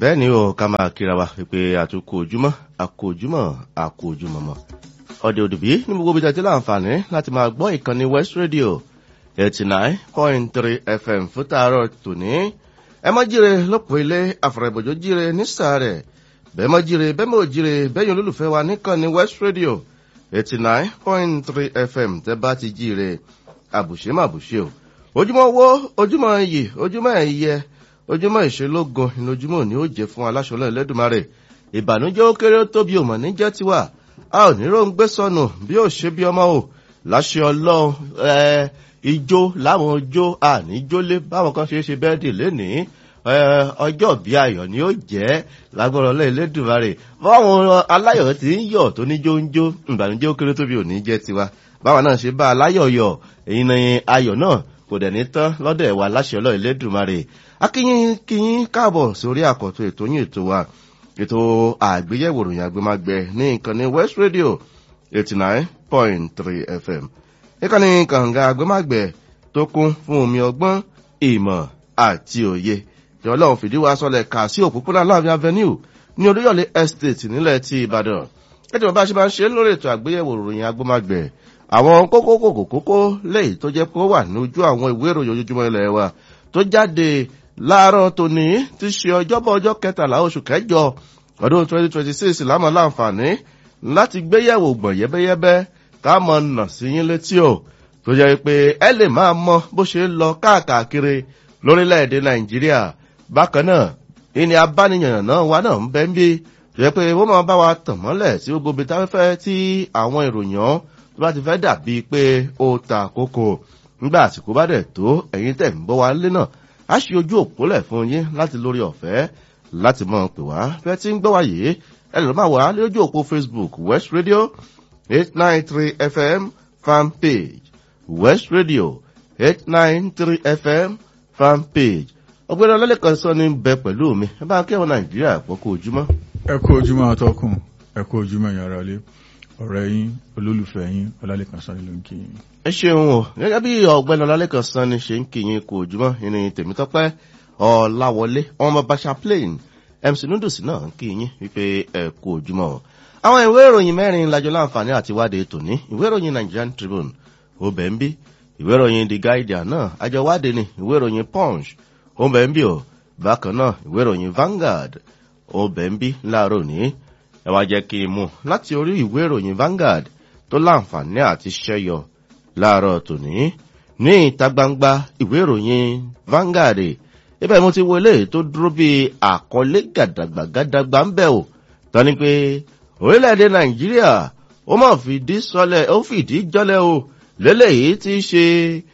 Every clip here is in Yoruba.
bẹ́ẹ̀ ni o ká máa kíra wa pé àtúkò ojúmọ́ àkó ojúmọ́ àkó ojúmọ́ mọ́ ọ̀dẹ̀ òdùbí ní gbogbo ibi tẹ́tí láǹfààní láti máa gbọ́ ìkànnì west radio eighty nine point three fm fún tààrọ̀ tòní ẹ mọ́ jíire lọ́pọ̀ ilé àfọ̀rẹ̀bọ̀jọ́ jíire ní sàárẹ̀ bẹ́ẹ̀ mọ́ jíire bẹ́ẹ̀ mọ́ jíire bẹ́ẹ̀ yín olólùfẹ́ wa níkànnì west radio eighty nine point three fm tẹ́ bá ti jíire àbùṣe má bùṣe o ojúmọ́ wo ojúmọ́ iyì ojúmọ́ ẹ̀yẹ ojúmọ́ ìṣelógun ìlójúmọ́ ni ó jẹ́ fún aláṣọlọ́ ẹlẹ́dùnmarè ìbànújẹ́ ó kéré ó tóbi òmò níjẹ́ tiwa a ò ní róun gbé sọnù bí ó ṣe bí ọmọ o láṣẹ ọlọ́run ẹ ijó láwọn ojó àníjólé báwọn kan ṣe é ṣe bẹ́ẹ̀dì lénìí ọjọ́ bí ayọ̀ ni ó jẹ́ lágbọ́rọ̀ ọlọ́ ẹlẹ́dùnmarè báwọn aláyọ̀ ti ń yọ̀ tó ní jóńjó ìbànújẹ́ ó kéré tóbi òní jẹ́ tiwa báwọn náà ṣe bá aláyọ̀ yọ̀ èyí ni ayọ̀ náà kò dẹ̀ ní tán lọ́dọ̀ ẹ̀wà láṣẹ ọlọ́ ẹlẹ́dùnmarè akínyìn kínyìn káàbọ̀ sórí àkọ́tún ètò yín ètò wa ètò àgbéyẹ̀wò ròyìn àgbémágbẹ ní ìkànnì west radio eighty nine point three fm ìkànnì kànga àgbémágbẹ tó kún fún omi ọgbọ́n ìmọ̀ àti òye tí ọlọ́run fìdí wa sọlẹ̀ kà sí òpópónà láàbí avenue ní oríyọ̀lé estate nílẹ̀ ti ìbàdàn ètò bàbá ṣe máa ń ṣe lórí ètò àgbéyẹ̀wò ròyìn àgbémágbẹ àwọn kókó kòkó kókó lẹ́yìn tó jẹ́ pé ó wà ní ojú àwọn ìwé ìròyìn ojoojúmọ́ ilẹ̀ wa tó jáde láàárọ̀ tòní ti ṣe ọjọ́bọ̀ ọjọ́ kẹtàlá oṣù kẹjọ ọdún 2026 lámọ̀ láǹfààní láti gbéyẹ̀wò gbọ̀n yẹ́bẹ́yẹ́bẹ́ ká mọ̀ nà sí yín létí o tó jẹ́ pé ẹ lè máa mọ bó ṣe ń lọ káàkiri lórílẹ̀‐èdè nàìjíríà bákan náà ìní abániyàn náà wà náà ń bẹ́ ń bí tó jẹ́ pé wọ́n máa bá wa tàn mọ́lẹ̀ sí gbogbo ibi táfẹ́fẹ́ tí àwọn ìròyìn tó bá ti fẹ́ dàbí pé ó ta kókó nígbà àsìkò bá dẹ̀ tó ẹ̀yin tẹ̀ ń bọ́ wa lé náà a ṣe ojú òpólẹ̀ fún yín láti lórí ọ̀fẹ́ láti mọ̀ pé wá fẹ́ tí ń gbọ́ wá yìí ẹ lè máa wà lójú òpó facebook west radio eight nine three fm fan page west radio eight nine three fm fan page ọgbẹ́ni ọlọ́lẹ́kan sọ ní bẹ pẹ̀lú mi ẹ bá kẹ́wọ̀n nàìjíríà pọ̀ kó ojúmọ́. ẹ kú ojúmọ́ atọ́kùn ẹ kú ojúmọ́ ìyára lé ọ̀rẹ́ yín olólùfẹ́ yín ọlálẹ́kan sọ ní ló ń kí yín ẹ ṣeun o gẹ́gẹ́ bí ọ̀gbẹ́ni ọlálẹ́kan sàn ni ṣe ń kíyìn kò jùmọ̀ ìní tèmítọ́pẹ́ ọ̀làwọlé ọmọ basha plain mc noodles náà ń kíyìn wípé ẹ kò jùmọ̀ o. àwọn ìwé ìròyìn mẹ́rin lajọ láǹfààní àti wádìí tòní ìwé ìròyìn nigerian tribune obẹ̀ ń bí ìwé ìròyìn the guardian náà àjọ wádìí ni ìwé ìròyìn punch obẹ̀ ń bí o bákan náà ìwé ìròyìn vanguard obẹ̀ ń bí láàárọ̀ ní ẹ wá jẹ́ kí n mú láti orí ìwé ìròyìn vanguard tó láǹfààní àti ṣẹ́yọ láàárọ̀ tòní ní ìta gbangba ìwé ìròyìn Vanguard ibẹ̀ mo ti wọlé tó dúró bí àkọlé gàdàgbà gàdàgbà ń bẹ̀ ò tọ́ni pé orílẹ̀-èdè Nàìjíríà ó mọ̀ fìdí sọlẹ̀ ó fìdí jọlẹ̀ o lélẹ́yìí ti ṣe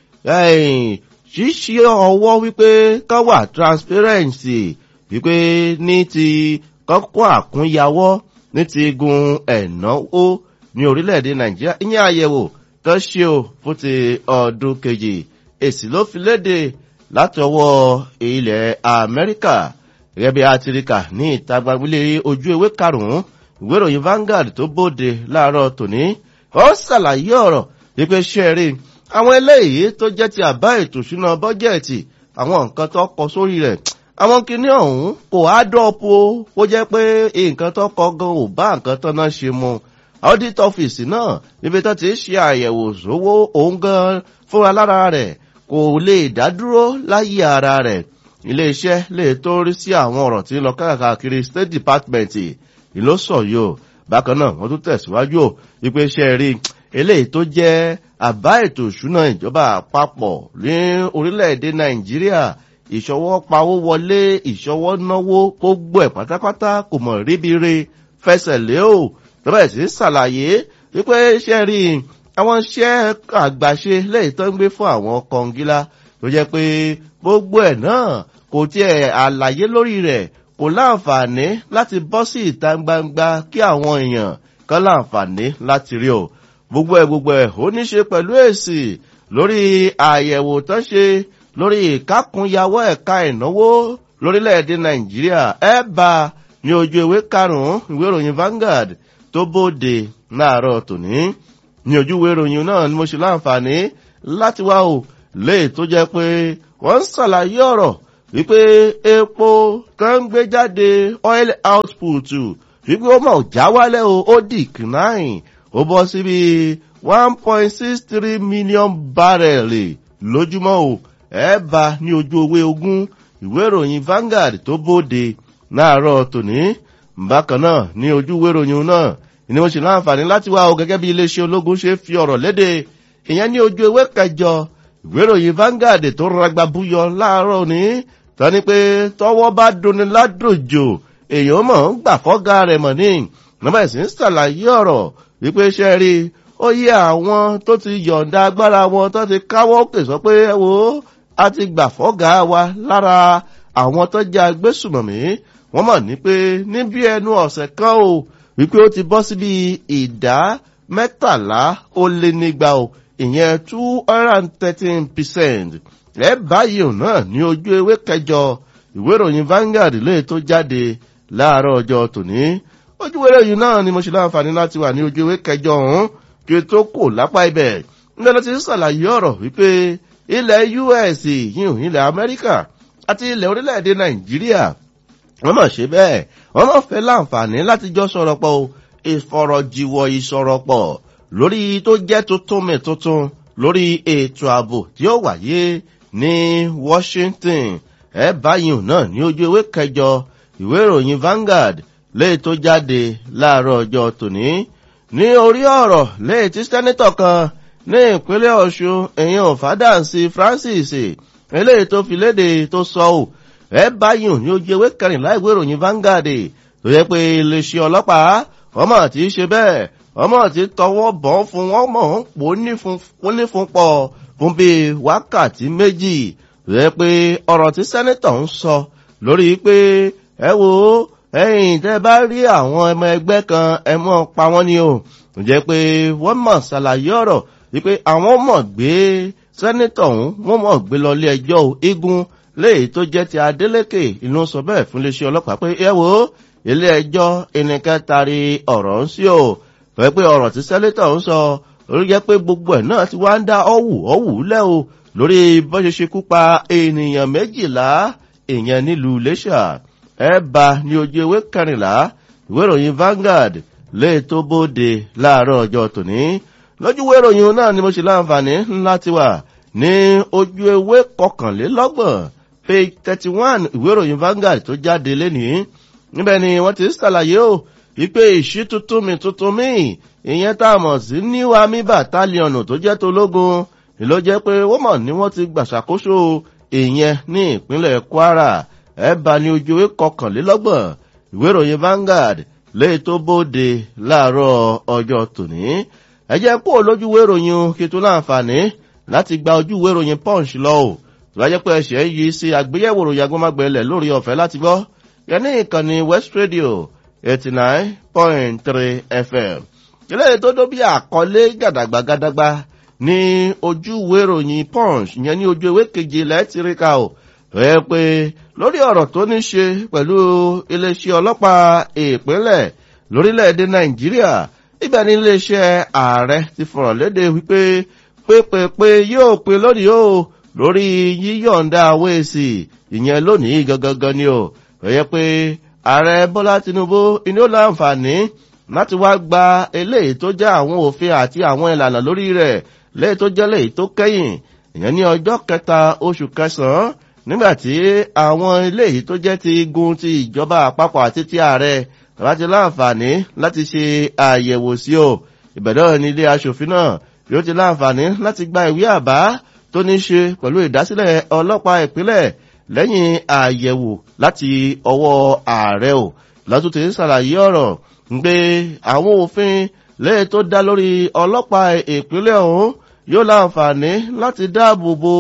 ṣíṣí ọwọ́ wípé ká wà transparency wípé ní ti kọ́kọ́ àkúnyawọ́ ní ti gun ẹ̀náwó ní orílẹ̀-èdè Nàìjíríà ìyẹn àyẹ̀wò tó ṣe o fún ti ọdún kejì èsì ló fi léde láti ọwọ́ ilẹ̀ amẹ́ríkà gẹ́gẹ́ bí atirika ní ìta gbagbélé ojú ewé karùn-ún ìwé ìròyìn Vanguard tó bóde láàárọ̀ tòní ó ṣàlàyé ọ̀rọ̀ wípé ṣe rí àwọn eléyìí tó jẹ́ ti àbá ètò ìṣúná bọ́jẹ̀tì àwọn nǹkan tó kọ sórí rẹ̀ àwọn kinní ọ̀hún kò á dọ́pọ̀ ó jẹ́ pé nǹkan tó kọ gan ò bá nǹkan tó náà ṣe mu audit office náà níbi tó ti ṣe àyẹ̀wò sówó òun gan fúnra lára rẹ̀ kò lè dádúró láyé ara rẹ̀ iléeṣẹ́ lè tó rí sí àwọn ọ̀rọ̀ tí ń lọ káàkiri state department ìlú sọ̀yọ́ bákan náà wọ́n tún tẹ̀síwájú wípé iṣẹ́ rí eléyìí tó jẹ́ àbá ètò ìṣúná ìjọba àpapọ̀ ní orílẹ̀-èdè nàìjíríà ìṣọwọ́ pawó wọlé ìṣọwọ́ náwó gbogbo ẹ̀ pátápátá kò mọ̀ ríbi fẹsẹ̀ lé o tọ́bẹ̀ sí ṣàlàyé wípé iṣẹ́ rí àwọn iṣẹ́ àgbàṣe lẹ́yìn tó ń gbé fún àwọn kọngílá tó jẹ́ pé gbogbo ẹ̀ náà kò tiẹ̀ àlàyé lórí rẹ̀ kò láǹfààní láti bọ́ sí ìta gbangba kí àwọn èèyàn kan láǹfààní láti rí o gbogbo ẹ̀ gbogbo ẹ̀ ó ní ṣe pẹ̀lú èsì lórí àyẹ̀wò tó ṣe lórí ìkákunyawọ́ ẹ̀ka ìnáwó lórílẹ̀‐èdè nàìjíríà ẹ̀ bá ní ojú ìwé karùn-ún ìwé ìròyìn Vanguard tó bóde láàárọ̀ tòní ní ojúwé ìròyìn náà ni mo ṣe láǹfààní láti wá o léè tó jẹ́ pé wọ́n ń ṣàlàyé ọ̀rọ̀ wípé epo kan ń gbé jáde oil output wípé ó mọ̀ já wálẹ̀ o ó decline ó bọ́ síbi one point six three million barrel lójúmọ́ o ẹ bá ní ojú owó ogún ìwé ìròyìn Vanguard tó bóde láàárọ̀ tòní bákan náà ní ojú ìwé ìròyìn náà ni wọ́n ṣe láǹfààní láti wá o gẹ́gẹ́ bí iléeṣẹ́ ológun ṣe fi ọ̀rọ̀ léde ìyẹn ní ojú ewé kẹjọ ìwé ìròyìn Vanguard tó ragba búyọ láàárọ̀ ní tani pé tọwọ́ bá duni ládòjò èèyàn mọ̀ ń gbà fọ́gá rẹ̀ mọ̀ ní nọ́mbà ìsìn ṣàlàyé ọ̀rọ̀ wípé ṣe rí ó yẹ àwọn tó ti yọ̀ǹda agbára wọn tó ti káwọ́ òkè sọ pé ẹ wo a ti gbà fọ́gá wa lára àwọn tó jẹ́ agbésùmọ̀mí wọ́n mọ̀ ní pé níbi ẹnu ọ̀sẹ̀ kan o wípé ó ti bọ́ síbi ìdá mẹ́tàlá ó lé nígba o ìyẹn two hundred and thirteen percent ẹ báyìí ò náà ní ojú ewé kẹjọ ìwé ìròyìn Vanguard lè tó jáde láàárọ̀ ọjọ́ tòní ojú ewé ìròyìn náà ni mo ṣe láǹfààní láti wà ní ojú ewé kẹjọ ọ̀hún kí o tó kò lápá ibẹ̀ nígbà tó ti ṣàlàyé ọ̀rọ̀ wípé ilẹ̀ US yìí ilẹ̀ Amẹ́ríkà àti ilẹ̀ orílẹ̀-èdè Nàìjíríà wọ́n mọ̀ ṣe bẹ́ẹ̀ wọ́n mọ̀ fẹ́ láǹfààní láti jọ sọ̀rọ̀ pọ̀ ìfọ̀rọ̀jìwọ̀ ìsọ̀rọ̀ pọ̀ lórí tó jẹ́ tuntun mi tuntun lórí ètò ààbò tí ó wáyé ní Washington ẹ báyìí náà ní ojú ewé kẹjọ ìwé ìròyìn Vanguard léè tó jáde láàárọ̀ ọjọ́ tòní ní orí ọ̀rọ̀ léè tí sẹ́nítọ̀ kan ní ìpínlẹ̀ Ọ̀ṣun èèyàn fàdáǹsì Francis eléyìí tó fi léde tó sọ ọ́ ẹ báyìí ní ojú ewé kẹrìnlá ìwé ìròyìn Vanguard tó yẹ pé iléeṣẹ́ ọlọ́pàá ọmọ àti ṣe bẹ́ẹ̀ ọmọ àti tọwọ́ bọ̀ fún wọn mọ̀ ń pò ní fún pọ̀ fún bíi wákàtí méjì tó yẹ pé ọ̀rọ̀ tí sẹ́nítọ̀ ń sọ lórí pé ẹ wo ẹ̀yin tẹ́ bá rí àwọn ọmọ ẹgbẹ́ kan ẹ mọ̀ pa wọ́n ni o tó jẹ́ pé wọ́n mọ̀ ṣàlàyé ọ̀rọ̀ wípé àwọn mọ̀ gbé sẹ́nítọ̀ ọ̀hún wọ́n mọ̀ gbé lọ ilé ẹjọ́ igun léyìí tó jẹ́ ti Adeleke inú sọ bẹ́ẹ̀ fún iléeṣẹ́ ọlọ́pàá pé ẹ wo ilé ẹjọ́ ẹnìkan tari ọ̀rọ̀ ń sí o fẹ́ pé ọ̀rọ̀ tí sẹ́létọ̀ ń sọ orí jẹ́ pé gbogbo ẹ̀ náà ti wá ń dá ọ̀wù ọ̀wù lẹ́ o lórí bó ṣe ṣekú pa ènìyàn méjìlá èèyàn nílùú Iléṣà ẹ bá ní ojú ewé kẹrìnlá ìwé ìròyìn Vanguard lè tó bóde láàárọ̀ ọjọ́ tòní lójú ìwé ìròyìn náà ni mo ṣe láǹfààní ńlá ti wà ní ojú ewé kọkànlélọ́gbọ̀n page thirty one ìwé ìròyìn Vanguard tó jáde lénìí níbẹ̀ ni wọ́n ti ṣàlàyé o wípé ìṣí tuntun mi tuntun mi ìyẹn tá a mọ̀ sí new army battalion tó jẹ́ tológun ló jẹ́ pé wọ́n mọ̀ ní wọ́n ti gbàṣàkóso ìyẹn ní ìpínlẹ̀ Kwara ẹ bá ní ojú ewé kọkànlélọ́gbọ̀n ìwé ìròyìn Vanguard léè tó bóde láàárọ̀ ọjọ́ tòní ẹ jẹ́ kó lójú ìwé ìròyìn kí tó láǹfààní láti gba ojú ìwé ìròyìn Punch lọ o tó wáyé pé ẹsẹ̀ yìí sí àgbéyẹ̀wò ìròyìn agbọ́mágbẹ̀lẹ̀ lórí ọ̀fẹ́ láti gbọ́ yẹní ìkànnì West Radio eighty nine point three FM eléyìí tó dó bí àkọlé gàdàgbàgàdàgbà ní ojú ìwé ìròyìn Punch yẹn ní ojú ìwé keje lẹ́tìríkà o rẹ pé lórí ọ̀rọ̀ tó ní ṣe pẹ̀lú iléeṣẹ́ ọlọ́pàá ìpínlẹ̀ lórílẹ̀‐èdè Nàìjíríà ibẹ̀ ní iléeṣẹ́ ààrẹ ti fọ̀rọ̀ léde wípé pépèpé yóò pe lónìí o lórí yíyọ̀ǹda àwọn èsì ìyẹn lónìí gangan ni o rẹ pé ààrẹ Bọ́lá Tinubu inú láǹfààní láti wá gba eléyìí tó jẹ́ àwọn òfin àti àwọn ìlànà lórí rẹ̀ léyìí tó jẹ́ léyìí tó kẹ́yìn ìyẹn ní ọjọ́ kẹta oṣù kẹsàn-án nígbàtí àwọn eléyìí tó jẹ́ ti igun ti ìjọba àpapọ̀ àti ti ààrẹ láti láǹfààní láti ṣe àyẹ̀wò sí o ìbẹ̀dọ̀ ní ilé aṣòfin náà yóò ti láǹfààní láti gba ìwé àbá tó ní ṣe pẹ̀lú ìdásílẹ̀ ọlọ́pàá ìpínlẹ̀ lẹ́yìn àyẹ̀wò láti ọwọ́ ààrẹ o látúntì ṣàlàyé ọ̀rọ̀ pé àwọn òfin lẹ́yìn tó dá lórí ọlọ́pàá ìpínlẹ̀ ọ̀hún yóò láǹfààní láti dáàbò bo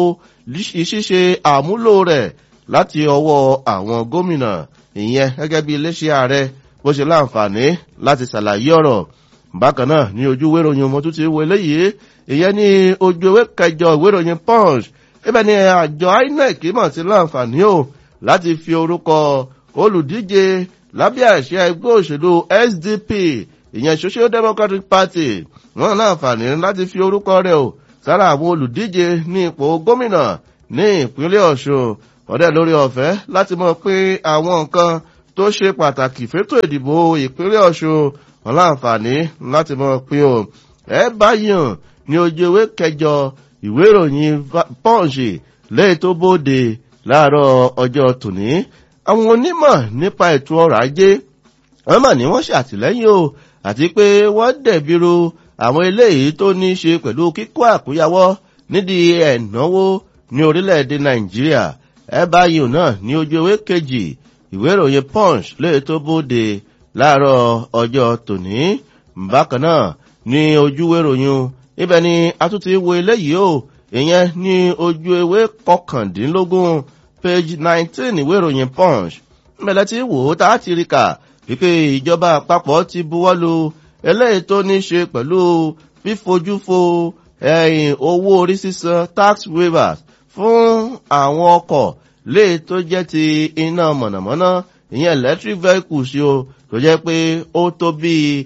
ṣíṣe àmúlò rẹ̀ láti ọwọ́ àwọn gómìnà ìyẹn gẹ́gẹ́ bí iléeṣẹ́ ààrẹ bó ṣe láǹfààní láti ṣàlàyé ọ̀rọ̀ bákan náà ní ojú ìwé ìròyìn ọmọ tó ti wo eléyìí ìyẹn ní ojú ìwé kẹjọ ìwé ìròyìn punch ibẹ̀ ni àjọ inec mọ̀ sí láǹfààní o láti fi orúkọ olùdíje lábẹ́ àṣẹ ẹgbẹ́ òṣèlú sdp ìyẹn social democratic party wọn láǹfààní láti fi orúkọ rẹ̀ o sára àwọn olùdíje ní ipò gómìnà ní ìpínlẹ̀ ọ̀ṣun ọ̀dẹ́ lórí ọ̀fẹ́ láti mọ̀ pé àwọn nǹkan tó ṣe pàtàkì fétò ìdìbò ìpínlẹ̀ ọ̀ṣun wọn láǹfààní láti mọ̀ pé o ẹ báyìí hàn ní ojú ewé kẹjọ ìwé ìròyìn pọ́ǹsì lẹ́yìn tó bóde láàárọ̀ ọjọ́ tòní àwọn onímọ̀ nípa ètò ọrọ̀ ajé wọ́n mà ní wọ́n ṣàtìlẹ́yìn o àti pé wọ́n dẹ̀bìrú àwọn eléyìí tó ní í ṣe pẹ̀lú kíkó àkúyawọ́ nídìí ẹ̀náwó ní orílẹ̀-èdè nàìjíríà ẹ báyìí náà ní ojú ewé kejì ìwé ìròyìn punch lẹ́yìn tó bóde láàárọ̀ ọjọ́ tòní bákan náà ní ojú ìròyìn ibẹ̀ ni a tún ti wo eléyìí o ìyẹn ní ojú ewé kọkàndínlógún page nineteen ìwé ìròyìn punch mẹlẹ tí wò ó tá a ti rí kà wípé ìjọba àpapọ̀ ti buwọ́lu eléyìí tó ní ṣe pẹ̀lú fífojúfo ẹ̀yìn owó orí sísan tax waivers fún àwọn ọkọ̀ léè tó jẹ́ ti iná mọ̀nàmọ́ná ìyẹn electric vehicles o tó jẹ́ pé ó tó bíi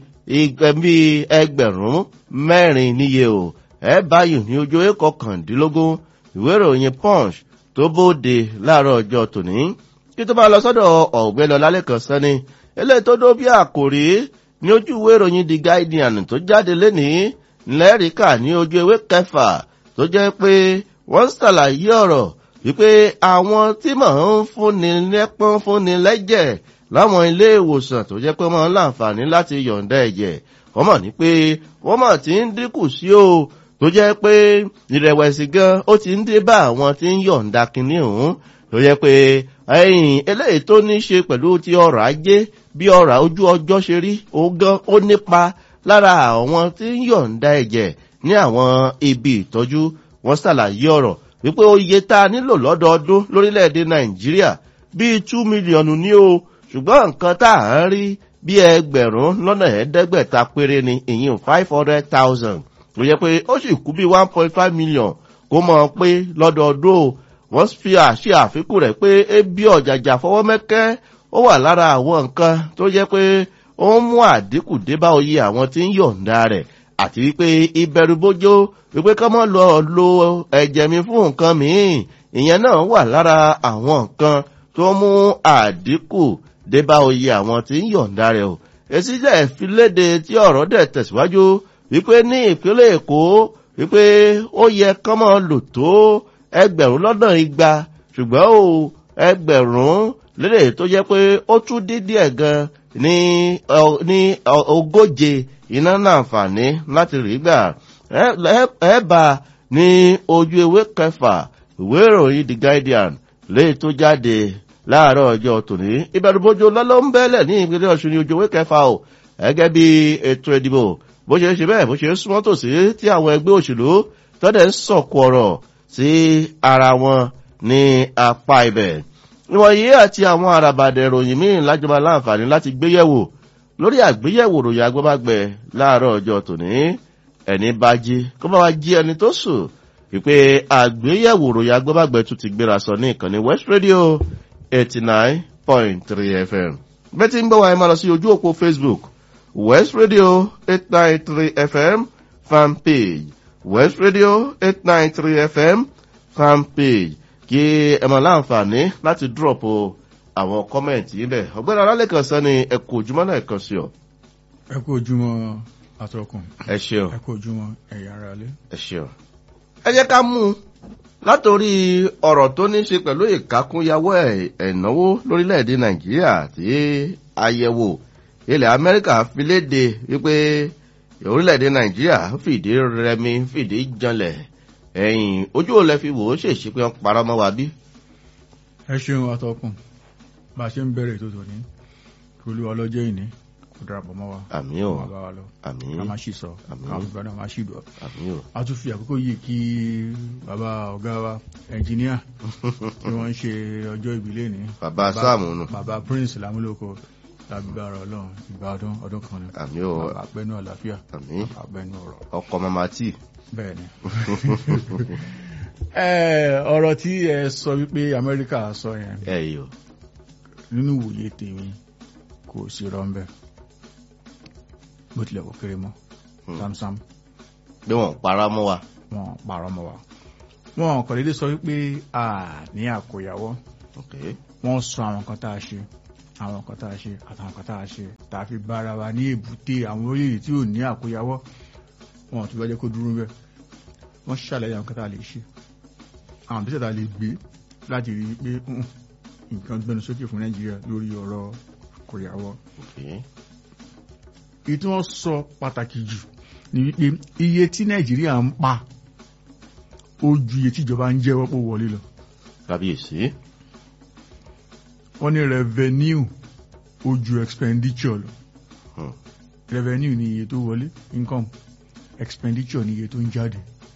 bíi ẹgbẹ̀rún mẹ́rin níye o ẹ báyìí ní ojú ewé kọkàndínlógún ìwé ìròyìn punch tó bóde láàárọ̀ ọjọ́ tòní kí tó bá lọ sọ́dọ̀ ọ̀gbẹ́ni ọlálẹ́kan sẹ́ni eléyìí tó dó bí àkòrí ní ojú ìwé ìròyìn the guardian tó jáde lénìí lẹ́rìíkà ní ojú ewé kẹfà tó jẹ́ pé wọ́n ṣàlàyé ọ̀rọ̀ wípé àwọn tí mò ń fúnni lẹ́pọ́n fúnni lẹ́jẹ̀ láwọn ilé ìwòsàn tó jẹ́ pé wọ́n ń láǹfààní láti yọ̀ǹda ẹ̀jẹ̀ wọ́n mọ̀ ní pé wọ́n mọ̀ tí ń dínkù sí o tó jẹ́ pé ìrẹ̀wẹ̀sì gan ó ti ń dé bá àwọn tí ń yọ̀ǹda kinní ọ̀hún tó jẹ́ pé ẹ̀yìn eléyìí tó ní ṣe pẹ̀lú ti ọrọ̀ ajé bí ọrọ̀ ojú ọjọ́ ṣe rí ó gan ó nípa lára àwọn tí ń yọ̀ǹda ẹ̀jẹ̀ ní àwọn ibi ìtọ́jú wọ́n ṣàlàyé ọ̀rọ̀ wípé oye tá a nílò lọ́dọọdún lórílẹ̀‐èdè nàìjíríà bíi two mílíọ̀nù ní o ṣùgbọ́n nǹkan tá à ń rí bí ẹgbẹ̀rún lọ́nà ẹ̀ẹ́dẹ́gbẹ̀ta péré ni ìyìn five hundred thousand ló yẹ pé ó sì kú bí one point five million kó mọ̀ pé lọ́dọọdún o wọ́n fi àṣẹ àfikún rẹ̀ pé ebi ọ̀jàjà fọwọ́ mẹ́kẹ́ ó wà lára àwọn nǹkan tó yẹ pé ó ń mú àdínkù dé bá oyè àwọn tí ń yọ̀ǹda rẹ̀ àti wípé ìbẹ̀rùbójó wípé kọ́ mọ́ lọ lo ẹ̀jẹ̀ mi fún nǹkan míì ìyẹn náà wà lára àwọn nǹkan tó mú àdínkù dé bá oyè àwọn tí ń yọ̀ǹda rẹ̀ o èsì jẹ́ fi léde tí ọ̀rọ̀ dẹ̀ tẹ̀síwájú wípé ní ìpínlẹ̀ èkó wípé ó yẹ kọ́ mọ́ lò tó ẹgbẹ̀rún lọ́nà igba ṣùgbọ́n o ẹgbẹ̀rún lédè tó jẹ́ pé ó tún dídí ẹ̀ gan ní ní ogóje iná láǹfààní láti rí gbà ẹ bá ní ojú ewé kẹfà ìwé ìròyìn the guardian léyìí tó jáde láàárọ̀ ọjọ́ tòní ìbẹ̀rùbojo lọ́lọ́ ń bẹ́lẹ̀ ní ìpínlẹ̀ ọ̀ṣun ní ojú ewé kẹfà o gẹ́gẹ́ bí ètò ìdìbò bó ṣe ṣe bẹ́ẹ̀ bó ṣe súnmọ́ tòsí tí àwọn ẹgbẹ́ òṣèlú tọ́dẹ̀ ń sọ̀kù ọ̀rọ̀ sí ara wọn ní apá ibẹ̀. ìwọ̀nyí àti àwọn àràbàdẹ̀ ìròyìn míì lájọba láǹfààní láti gbéyẹ̀wò lórí àgbéyẹ̀wò ròyìn agbábágbẹ̀ láàárọ̀ ọjọ́ tòní ẹni bá jí kó bá wa jí ẹni tó sùn wípé àgbéyẹ̀wò ròyìn agbábágbẹ̀ tún ti gbéra sọ ní ìkànnì west radio eighty nine point three fm bẹ́ẹ̀ tí ń bọ̀ wáyé máa lọ sí ojú òpó facebook west radio eight nine three fm fan page west radio eight nine three fm fan page kí ẹ máa láǹfààní láti drop àwọn kọ́mẹ̀ntì yìí bẹ̀ ọ̀gbẹ́ni alálẹ́kan sọ ni ẹ kú ojúmọ́ náà kan sí ọ. ẹ kú ojúmọ́ atọ́kùn ẹ ṣeun ẹ kú ojúmọ́ ẹ̀yà ara lé. ẹ ṣeun. ẹ jẹ́ ká mú un látòrí ọ̀rọ̀ tó ní ṣe pẹ̀lú ìkákúnyàwó ẹ̀náwó lórílẹ̀‐èdè nàìjíríà tí àyẹ̀wò ilẹ̀ amẹ́ríkà fi léde wípé orílẹ̀‐èdè nàìjíríà fìdí rẹmi fìdí janlẹ̀ ẹ̀yìn ojú ò lẹ fi wò ó ṣèṣe pé wọ́n parọ́ mọ́ wa bí. ẹ ṣeun atọ́kùn bá a ṣe ń bẹ̀rẹ̀ ètò tòní olú ọlọ́jọ́ ìní kò darapọ̀ mọ́ wa àmì ò máa bá wa lọ àmì ká má ṣì sọ Àmín. káwọn fúnra náà má ṣì dọ̀ àmì ò a tún fi àkókò yìí kí bàbá ọ̀gá wa ẹnjìníà tí wọ́n ń ṣe ọjọ́ ìbílẹ̀ ní bàbá sáàmù nù bàbá prince lámúlòkọ lágbára ọlọ́run ìgbà ọdún ọdún kan ni àmì ò bàbá pẹ́nu àlàáfíà àmì bàbá pẹ́nu ọ̀rọ̀ ọkọ̀ mama tí bẹ́ẹ̀ ni. Ẹ, ọ̀rọ̀ tí ẹ sọ wípé amẹ́ríkà sọ yẹn ẹ yìí o nínú ìwòye tèmi kò sí rọ́ńbẹ́ bó tilẹ̀ kó kéré mọ́ Hmm. samsam bí wọ́n parọ́ mọ́ wa wọn parọ́ mọ́ wa wọn kàn déédéé sọ wípé a ní àkóyawọ́ ok wọ́n sọ àwọn nǹkan tá a ṣe àwọn nǹkan tá a ṣe àtàwọn nǹkan tá a ṣe tá a fi bára wa ní èbúté àwọn orílẹ̀-èdè tí ò ní àkóyawọ́ wọn ò tún bá jẹ́ kó dúró bẹ́ẹ̀ wọ́n ṣàlàyé àwọn nǹkan tá a lè ṣe àwọn àbísẹ̀ tá a lè gbé láti rí i pé "Mm, nǹkan gbẹnu sókè fún nàìjíríà lórí ọ̀rọ̀ àkóyawọ́ ok èyí tí wọ́n sọ pàtàkì jù ni wípé iye tí nàìjíríà ń pa ó ju iye tí ìjọba ń jẹ́wọ́ pé ó wọlé lọ kábíyèsí wọ́n ní revenue ó ju expenditure lọ Hmm. revenue ni iye tó wọlé income expenditure ni iye tó ń jáde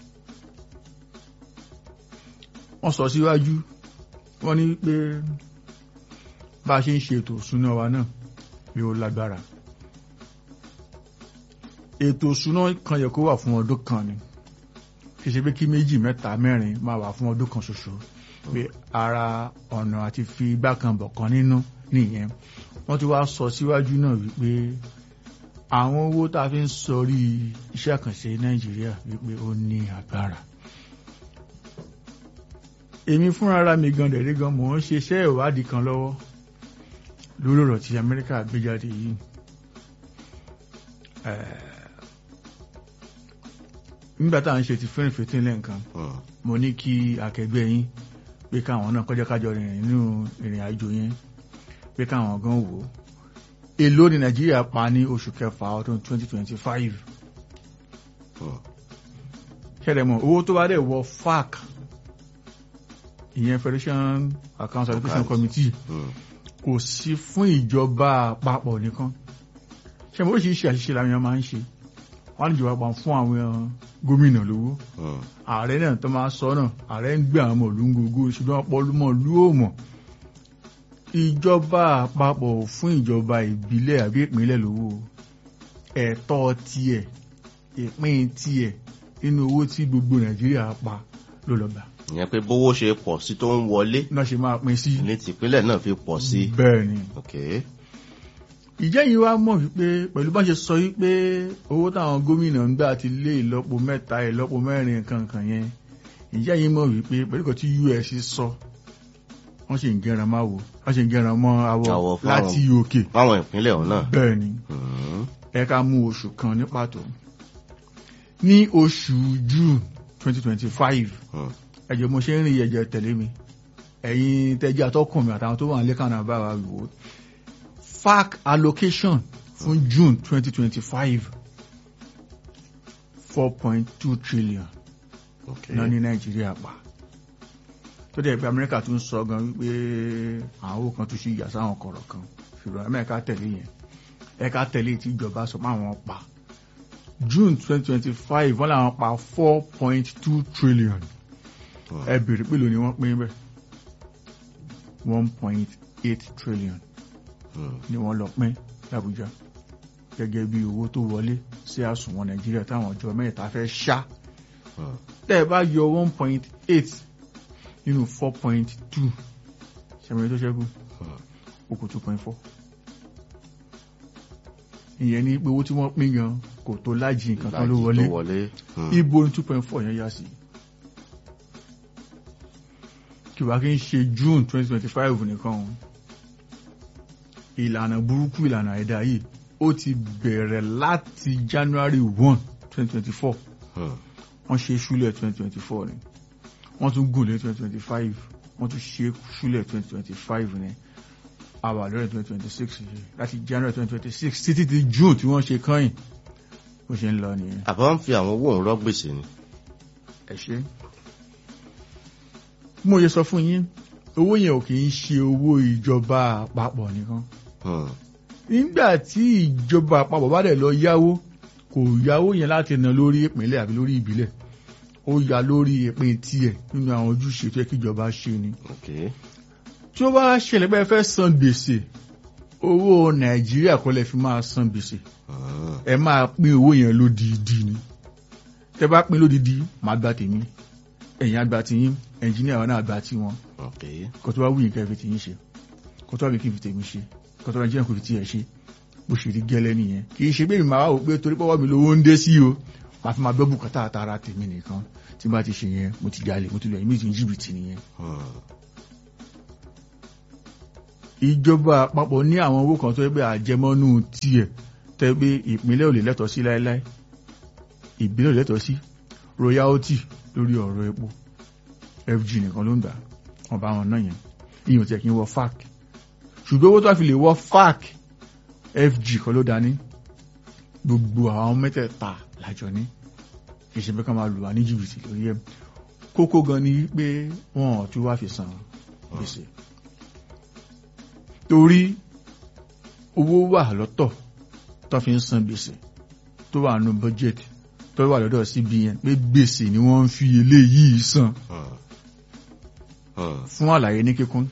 wọ́n sọ síwájú wọ́n ní pé bá a ṣe ń ṣe ètò ìṣúná wa náà pé ó lágbára ètò ìṣúná kan yẹ kó wà fún ọdún kan ni kì í ṣe pé kí méjì mẹ́ta mẹ́rin máa wà fún ọdún kan ṣoṣo pé ara ọ̀nà àti fi igbá kan bọ̀ kan nínú nìyẹn wọ́n ti wá sọ síwájú náà wípé àwọn owó tá a fi ń sọrí iṣẹ́ àkànṣe nàìjíríà wípé ó ní agbára èmi fúnra ara mi gan dẹ̀rẹ́ gan mò ń ṣe iṣẹ́ ìwádìí kan lọ́wọ́ lórí ọ̀rọ̀ tí amẹ́ríkà gbé jáde yìí Eh, nígbà tá à ń ṣe ti fẹ́rìn fẹ́tìn lẹ́ǹkan Hmm. mo ní kí akẹgbẹ́ yín pé káwọn náà kọjá kájọ rìnrìn nínú ìrìn àjò yẹn pé káwọn gan wò ó èló ni nàìjíríà pa ní oṣù kẹfà ọdún 2025 Hmm. ṣẹlẹ̀ mọ̀ owó tó bá dẹ̀ wọ fac ìyẹn federation account allocation Account. committee Hmm. kò sí fún ìjọba àpapọ̀ nìkan ṣe mo oríṣiríṣi àṣìṣe làwọn èèyàn máa ń ṣe wọ́n á ní ìjọba pa fún àwọn gómìnà lówó Hmm. ààrẹ náà tó máa sọ náà ààrẹ ń gbé àwọn ọmọ ìlú ń gogo ṣùgbọ́n ọpọlọmọ ìlú ò mọ̀ ìjọba àpapọ̀ ò fún ìjọba ìbílẹ̀ àbí ìpínlẹ̀ lówó ẹ̀tọ́ tiẹ̀ ìpín tiẹ̀ nínú owó tí gbogbo nàìjíríà pa ló lọ gbà ìyẹn pé bówó ṣe pọ̀ sí tó ń wọlé náà ṣe máa pín sí ní tìpínlẹ̀ náà fi pọ̀ sí bẹ́ẹ̀ ni ok ìjẹ́ yìí wá mọ̀ wípé pẹ̀lú bá ṣe sọ wípé owó táwọn gómìnà ń gbà ti lé ìlọ́po mẹ́ta ìlọ́po mẹ́rin kankan yẹn ìjẹ́ yìí mọ̀ wípé pẹ̀lú kan tí US sọ wọ́n ṣe ń gẹran máa wò wọ́n ṣe ń gẹran mọ́ Àwọ̀ awọ fáwọn. láti òkè fáwọn ìpínlẹ̀ ọ̀hún náà bẹ́ẹ̀ ni Hmm. ẹ ká mú oṣù kan ní pàtó ní oṣù June 2025 Hmm. ẹjọ mo ṣe ń rìn ẹjẹ tẹ̀lé mi ẹ̀yin tẹ́jú atọ́kùn mi àtàwọn tó wà ní lẹ́kànnà bá wa wò ó fac allocation fún June 2025 4.2 trillion ok náà ní Nàìjíríà pa tó dẹ̀ pé Amẹ́ríkà tún sọ gan wípé àwọn owó kan tún ṣe ìyà sáwọn kọ̀rọ̀ kan ṣùgbọ́n Amẹ́ríkà tẹ̀lé yẹn ẹ̀ka tẹ̀lé tí ìjọba sọ pé àwọn pa June 2025 wọ́n làwọn pa 4.2 trillion Hmm. ẹ bèrè pé lónìí wọ́n pín bẹ́ẹ̀ one point eight trillion Hmm. ni wọ́n lọ pín l'Abuja gẹ́gẹ́ bí owó tó wọlé sí àsùnwọ̀n Nàìjíríà táwọn ọjọ́ mẹ́ta fẹ́ ṣá Hmm. tẹ́ ẹ bá yọ one point eight nínú four point two ṣẹ̀mẹ̀rẹ̀ tó ṣẹ́kù Hmm. ó kù two point four ìyẹn ní pé owó tí wọ́n pín gan kò tó lájì nǹkan kan ló Ìlàjì wọlé tó wọlé Hmm. ibo ní two point four yẹn yá sí kí wàá kí n ṣe June twenty twenty five nìkan o ìlànà burúkú ìlànà àìdá yìí ó ti bẹ̀rẹ̀ láti January one twenty twenty four Hmm. wọ́n ṣe ṣúlẹ̀ twenty twenty four ni wọ́n tún gùn lé twenty twenty five wọ́n tún ṣe ṣúlẹ̀ twenty twenty five ni àwà lọ́rẹ̀ twenty twenty six yìí láti January twenty twenty six títí di June tí wọ́n ṣe kàn yìí bó ṣe ń lọ nìyẹn. àbá ń fi àwọn owó òun rọ́ gbèsè ni ẹ ṣe bí mo ṣe sọ fún yín owó yẹn ò kì í ṣe owó ìjọba àpapọ̀ nìkan Hmm. nígbà tí ìjọba àpapọ̀ bá dẹ̀ lọ yáwó kò yáwó yẹn láti ná lórí ìpínlẹ̀ àbí lórí ìbílẹ̀ ó yá lórí ìpín tiẹ̀ nínú àwọn ojúṣe tó yẹ kí ìjọba ṣe ni ok tí ó bá ṣẹlẹ̀ pé ẹ fẹ́ san gbèsè owó nàìjíríà kọ́ lẹ fi máa san gbèsè Hmm. ẹ máa pín owó yẹn lódìdí ni tẹ bá pín lódìdí màá gba tèmi ẹ̀yin àgbà tiyín ẹnjìníà wọn náà àgbà tiwọn ok kò tó bá wù yín kẹ́ fi tiyín ṣe kò tó bá mi kí n fi tèmi ṣe kò tó bá jẹ́ kó fi tiẹ̀ ṣe bó ṣe rí gẹ́lẹ́ nìyẹn kì í ṣe pé mi máa wò pé torí pọ́wọ́ mi lówó ń dé sí o màá fi máa gbọ́ bùkátà àtàrà tèmi nìkan tí bá ti ṣe yẹn mo ti jalè mo ti lọ ìmí ti jìbìtì nìyẹn. ìjọba àpapọ̀ ní àwọn owó kan tó yẹ pé àjẹmọ́nú tiẹ̀ tẹ́ pé ìpínlẹ̀ ò lè lẹ́tọ̀ọ́ sí láéláé ìbílẹ̀ ò lè lẹ́tọ̀ọ́ sí royalty lórí ọ̀rọ̀ epo fg nìkan ló ń gbà wọn bá wọn náà yẹn ìyẹn ò tiẹ̀ kí n wọ fac ṣùgbọ́n owó tó fi lè wọ fac fg kan ló dání gbogbo àwọn mẹ́tẹ̀ẹ̀ta lájọ ní kì í ṣe pé ká máa lù wá ní jìbìtì lórí ẹ̀ kókó gan ni pé wọn ò tún wá fi san gbèsè torí owó wà lọ́tọ̀ tó fi ń san gbèsè tó wà nù budget tó wà lọ́dọ̀ CBN pé gbèsè ni wọ́n ń fi eléyìí san fún àlàyé ní kíkún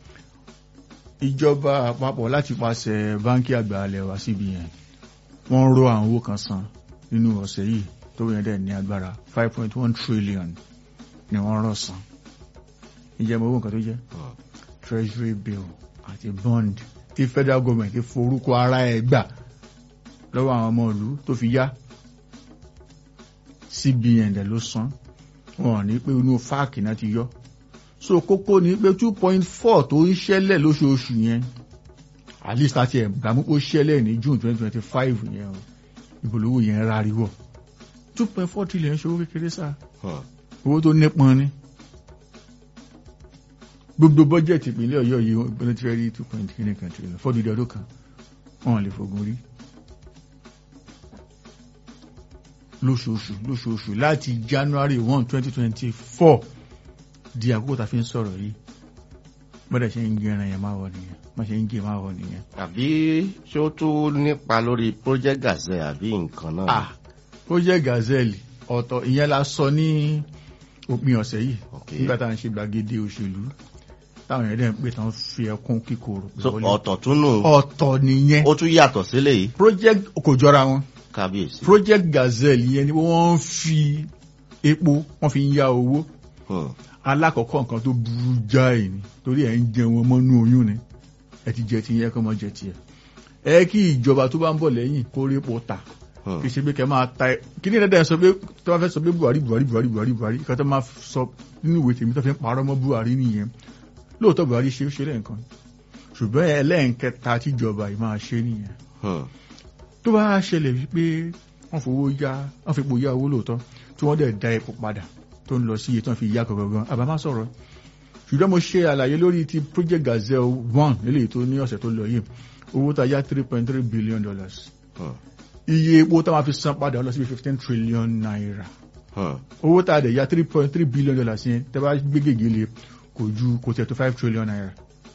ìjọba àpapọ̀ láti pàṣẹ báńkì àgbà alẹ́ wa CBN wọ́n rọ àwọn owó kan san nínú ọ̀sẹ̀ yìí tó yẹn dẹ̀ ní agbára five point one trillion ni wọ́n rọ̀ san ìjẹ́ mọ̀ owó nǹkan tó jẹ́ treasury bill àti bond tí federal government ti forúkọ ara ẹ̀ gbà lọ́wọ́ àwọn ọmọ ìlú tó fi yá CBN dẹ̀ ló san wọn ní pé inú fáàkì náà ti yọ so kókó ní pé two point four tó ń ṣẹlẹ̀ lóṣooṣù yẹn at least àti ẹ̀gbàmú ó ṣẹlẹ̀ ní June twenty twenty five yẹn o ìbòlówó yẹn ráríwọ̀ two point four trillion ṣòwò kékeré sáà owó tó nípọn ni gbogbo bọ́jẹ̀tì ìpínlẹ̀ ọ̀yọ́ yìí wọ́n ti fẹ́ rí two point kìíní kan trillion fọ́dúdú ọdún kan wọ́n lè fogun rí lóṣooṣù lóṣooṣù láti January one twenty twenty four di àkókò tá a fi ń sọ̀rọ̀ yìí bọ́dẹ̀ ṣe ń gé ẹran yẹn máa wọ nìyẹn má ṣe ń gé máa wọ nìyẹn. àbí ṣé ó tún nípa lórí project gazelle àbí nǹkan náà. ah project gazelle ọ̀tọ̀ ìyẹn la sọ ní òpin ọ̀sẹ̀ yìí nígbà tá à ń ṣe gbàgede òṣèlú táwọn èèyàn dẹ̀ ń pè tán fi ẹkún kíkorò so ọ̀tọ̀ tún nù ọ̀tọ̀ nìyẹn ó tún yàtọ̀ sílẹ̀ yìí project kò jọra wọn kábíyèsí. project gazelle yẹn ni wọ́n ń fi epo wọ́n fi ń yá owó alákọ̀ọ́kọ́ nǹkan tó burú jáì ni torí ẹ̀ ń jẹ wọn mọ́nú oyún ni ẹ ti jẹ ti yẹn kọ́ mọ́ jẹ tiẹ̀ ẹ kí ìjọba tó bá ń bọ̀ lẹ́yìn kó rí epo ta kì í ṣe pé kẹ́ máa ta ẹ kí ní dandan sọ pé tó bá fẹ́ sọ pé Buhari Buhari Buhari Buhari Buhari kí wọ́n tó máa sọ nínú ìwé tèmi tó fi ń parọ́ mọ́ Buhari nìyẹn lóòótọ́ Buhari ṣe é ṣe lẹ́ǹkan ṣùgbọ́n ẹlẹ́ǹkẹta tíjọba yìí máa ṣe nìyẹn tó bá ṣẹlẹ̀ wípé wọ́n fowó yá wọ́n fi epo yá owó lóòótọ́ tí wọ́n dẹ̀ da epo padà tó ń lọ sí iye tó ń fi yá gangan àbá má sọ̀rọ̀ ṣùgbọ́n mo ṣe àlàyé lórí ti project gazelle one nílé tó ní ọ̀sẹ̀ tó lọ yìí owó tá a yá three point three billion dollars iye epo tá a máa fi san padà lọ sí fifteen trillion naira owó tá a dẹ̀ yá three point three billion dollars yẹn tẹ́ bá gbé gègé lé kò ju kò tẹ̀ tó five trillion naira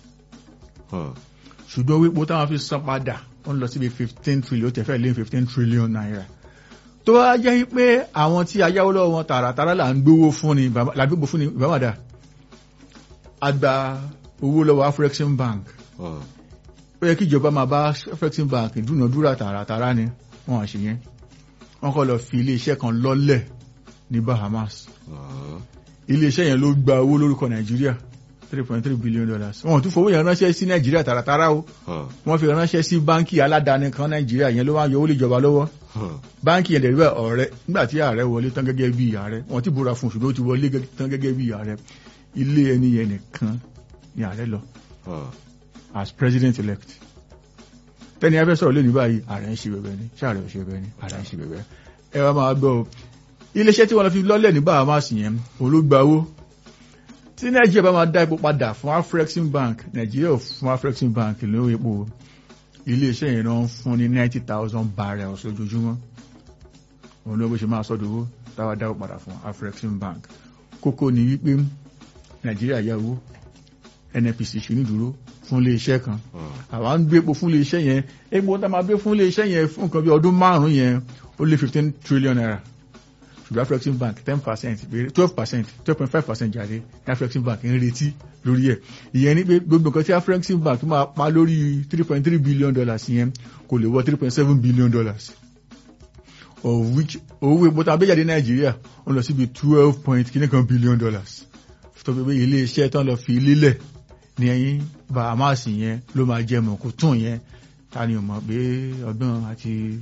ṣùgbọ́n owó epo tá a máa fi san padà wọ́n lọ síbi fifteen trillion ó tẹ̀ fẹ́ lé fifteen trillion naira tó wá jẹ́ pé àwọn tí ayáwó lọ́wọ́ wọn tààràtàrà là ń gbówó fún ni làgbégbò fún ni ìbámadà àgbà owó lọ́wọ́ Afrexim Bank ó yẹ kí ìjọba máa bá Afrexim Bank dúnàdúrà tààràtàrà ni wọ́n á ṣe yẹn wọ́n kọ́ lọ fi iléeṣẹ́ kan lọ́lẹ̀ ní Bahamas iléeṣẹ́ yẹn ló gba owó lórúkọ Nàìjíríà three point three billion dollars wọ́n tún fowó yẹn ránṣẹ́ sí Nàìjíríà tààràtàrà o wọ́n fi ránṣẹ́ sí báńkì aládàáni kan Nàìjíríà yẹn ló wá yọ owó lè jọba lọ́wọ́ báńkì yẹn dẹ̀rẹ́ ọ̀rẹ́ nígbà tí ààrẹ wọlé tán gẹ́gẹ́ bí ààrẹ wọ́n ti búra fún ṣùgbọ́n ó ti wọlé tán gẹ́gẹ́ bí ààrẹ ilé ẹni yẹn nìkan ni ààrẹ lọ as president elect tẹ́ni ẹ fẹ́ sọ̀rọ̀ lónìí báyìí ààrẹ ń ṣe bẹ̀bẹ̀ ni ṣé ààrẹ ò ṣe bẹ̀bẹ̀ ni ààrẹ ń ṣe bẹ̀bẹ̀ ẹ wá máa gbọ́ o iléeṣẹ́ tí wọ́n lọ fi lọ́lẹ̀ ní Bahamas yẹn ológbàwó tí Nàìjíríà bá máa dá epo padà fún Afrexim Bank Nàìjíríà ò fún Afrexim Bank lówó epo iléeṣẹ́ yẹn náà ń fún ní ninety thousand barrels lójoojúmọ́ òun ló bó ṣe máa sọ́dọ̀ owó táwa dáwọ́ padà fún Afrexim Bank kókó ni wípé Nàìjíríà yá owó NNPC ṣe nídúró fún iléeṣẹ́ kan àwa ń gbé epo fún iléeṣẹ́ yẹn epo tá máa gbé fún iléeṣẹ́ yẹn fún nǹkan bí ọdún márùn-ún yẹn ó lé fifteen trillion naira ṣùgbọ́n Afrexim Bank ten percent twelve percent twelve point five percent jáde ní Afrexim Bank ń retí lórí ẹ̀ ìyẹn ni pé gbogbo nǹkan tí Afrexim Bank máa pa lórí three point three billion dollars yẹn kò lè wọ three point seven billion dollars of which owó epo tá a gbé jáde Nàìjíríà ó lọ síbi twelve point kìíní kan billion dollars tó fi pé ilé iṣẹ́ tán lọ fi lílẹ̀ ní ẹ̀yìn Bahamas yẹn ló máa jẹ mọ̀ kó tún yẹn ta ni ò mọ̀ pé ọgbọ́n àti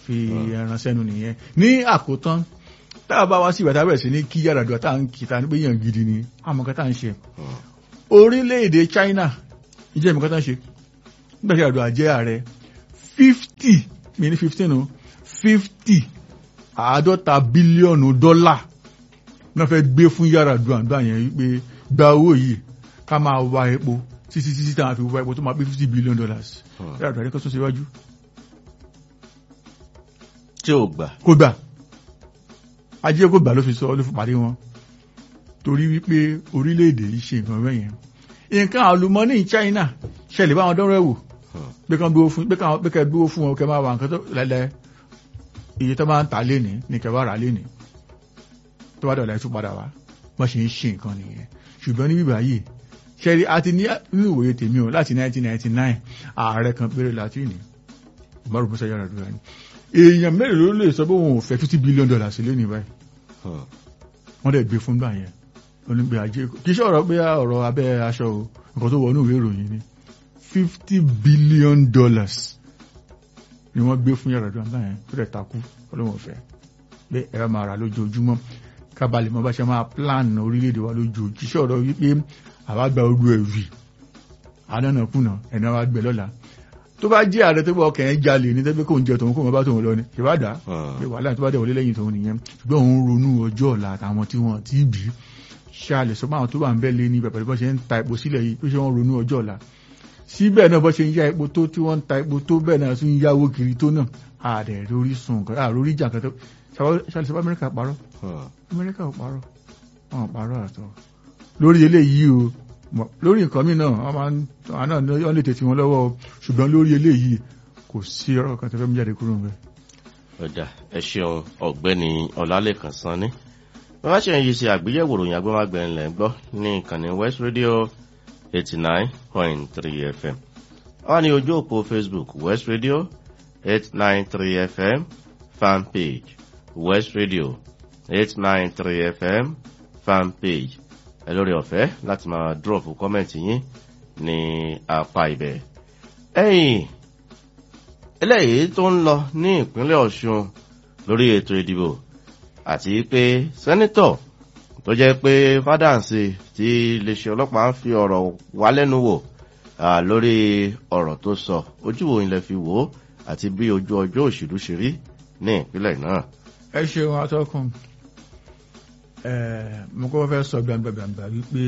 fi ẹran sẹ́nu nìyẹn ní àkótán tá a bá wá sí ìbàdàn bẹ̀rẹ̀ sí ní kí Yar'Adua tá à ń kí ta ní pé yàn gidi ni àmọ́ kan tá à ń ṣe orílẹ̀-èdè China ìjẹ́ ìmọ̀ kan tá à ń ṣe nígbà tí Yar'Adua jẹ́ ààrẹ fifty mi ní fifteen o fifty àádọ́ta bílíọ̀nù dọ́là náà fẹ́ gbé fún Yar'Adua àdúrà yẹn wípé gba owó yìí ká máa wá epo títí títí táwọn fi wá epo tó máa pé fifty billion dollars Yar'Adua ní kó tún ṣe wájú tí ò gbà kó gbà ajé kó gbà ló fi sọ ló fi parí wọn torí wípé orílẹ̀-èdè yìí ṣe nǹkan bẹ́ẹ̀ yẹn nǹkan àlùmọ́nì China ṣẹlẹ̀ báwọn dánwò ẹ̀wò pé kàn gbówó fún pé kàn pé kàn gbówó fún wọn kẹ máa wà nǹkan tó lẹ́lẹ́ iye tó máa ń tà lénìí ní kẹ bá rà lénìí tó bá dọ̀là ẹ̀ tún padà wá wọ́n ṣe ń ṣe nǹkan nìyẹn ṣùgbọ́n ní bíbá yìí ṣẹ́rí àti ní nínú ìwòye tèmi o láti 1999 ààrẹ kan péré láti ní Umaru Musa Yar'Adua ni èèyàn mẹ́rin ló lè sọ pé òun ò fẹ́ fifty billion dollars lé ní báyìí wọ́n dẹ̀ gbé fún gbà yẹn onígbé ajé kì í ṣe ọ̀rọ̀ pé ọ̀rọ̀ abẹ́ aṣọ o nǹkan tó wọnú ìwé ìròyìn ni fifty billion dollars ni wọ́n gbé fún Yar'Adua gbà yẹn tó dẹ̀ takú ọlọ́wọ́n fẹ́ pé ẹ̀rọ máa rà lójoojúmọ́ kábàlì mọ́ bá ṣe máa plan orílẹ̀-èdè wa lójoojúmọ́ kì í ṣe ọ̀rọ̀ wípé àwa gba ojú ẹ̀ rì àdánàkùnà ẹ̀nà wa gbẹ lọ́la tó bá jẹ́ ààrẹ tó bá ọkàn ẹ̀ jalè ní tẹ́gbẹ́ kò ń jẹ tòun kò mọ́ bá tòun lọ ni ìbádà pé wàhálà tó bá dẹ̀ wọlé lẹ́yìn tòun nìyẹn ṣùgbọ́n òun ronú ọjọ́ ọ̀la àtàwọn tí wọ́n ti bí ṣáàlẹ̀ sọ máa tó bá ń bẹ́ lé ní pẹ̀pẹ̀ bọ́ ṣe ń ta epo sílẹ̀ yìí pé ṣé wọ́n ronú ọjọ́ ọ̀la síbẹ̀ náà bọ́ ṣe ń ya epo tó tí wọ́n ń ta epo tó bẹ́ẹ̀ náà tún ń yáwó kiri tó náà ààrẹ lórí sùn nǹkan àrórí ìjà kan tó ṣáàlẹ̀ sọ Amẹ́ríkà parọ́ Amẹ́ríkà ò parọ́ wọn ò parọ́ àtọ́ lórí eléyìí o lórí nǹkan mí náà wọ́n máa ń àná wọ́n lè tètè wọn lọ́wọ́ ṣùgbọ́n lórí eléyìí kò sí ọ̀rọ̀ kan tó fẹ́ mú jáde kúrò ńbẹ̀. ọjà ẹ ṣeun ọ̀gbẹ́ni ọlálẹ́kan sanni wọ́n bá ṣe ń yí sí àgbéyẹ̀wò ròyìn agbọ́mágbẹ̀rin lẹ́ ń gbọ́ ní ìkànnì West Radio eighty nine point three FM wọ́n ní ojú òpó Facebook West Radio eight nine three FM fan page West Radio eight nine three FM fan page ẹ lórí ọ̀fẹ́ láti máa drop kọ́mẹ̀ntì yín ní apá ibẹ̀. ẹ̀yìn eléyìí tó ń lọ ní ìpínlẹ̀ Ọ̀ṣun lórí ètò ìdìbò àti pé sẹ́nítọ̀ tó jẹ́ pé fádàǹsì tí iléeṣẹ́ ọlọ́pàá ń fi ọ̀rọ̀ wá lẹ́nu wò lórí ọ̀rọ̀ tó sọ ojú wo ilẹ̀ fi wò ó àti bí ojú ọjọ́ òṣèlú ṣe rí ní ìpínlẹ̀ náà. ẹ ṣeun atọ́kùn mo kọ́ fẹ́ sọ gbàngbàngbà wípé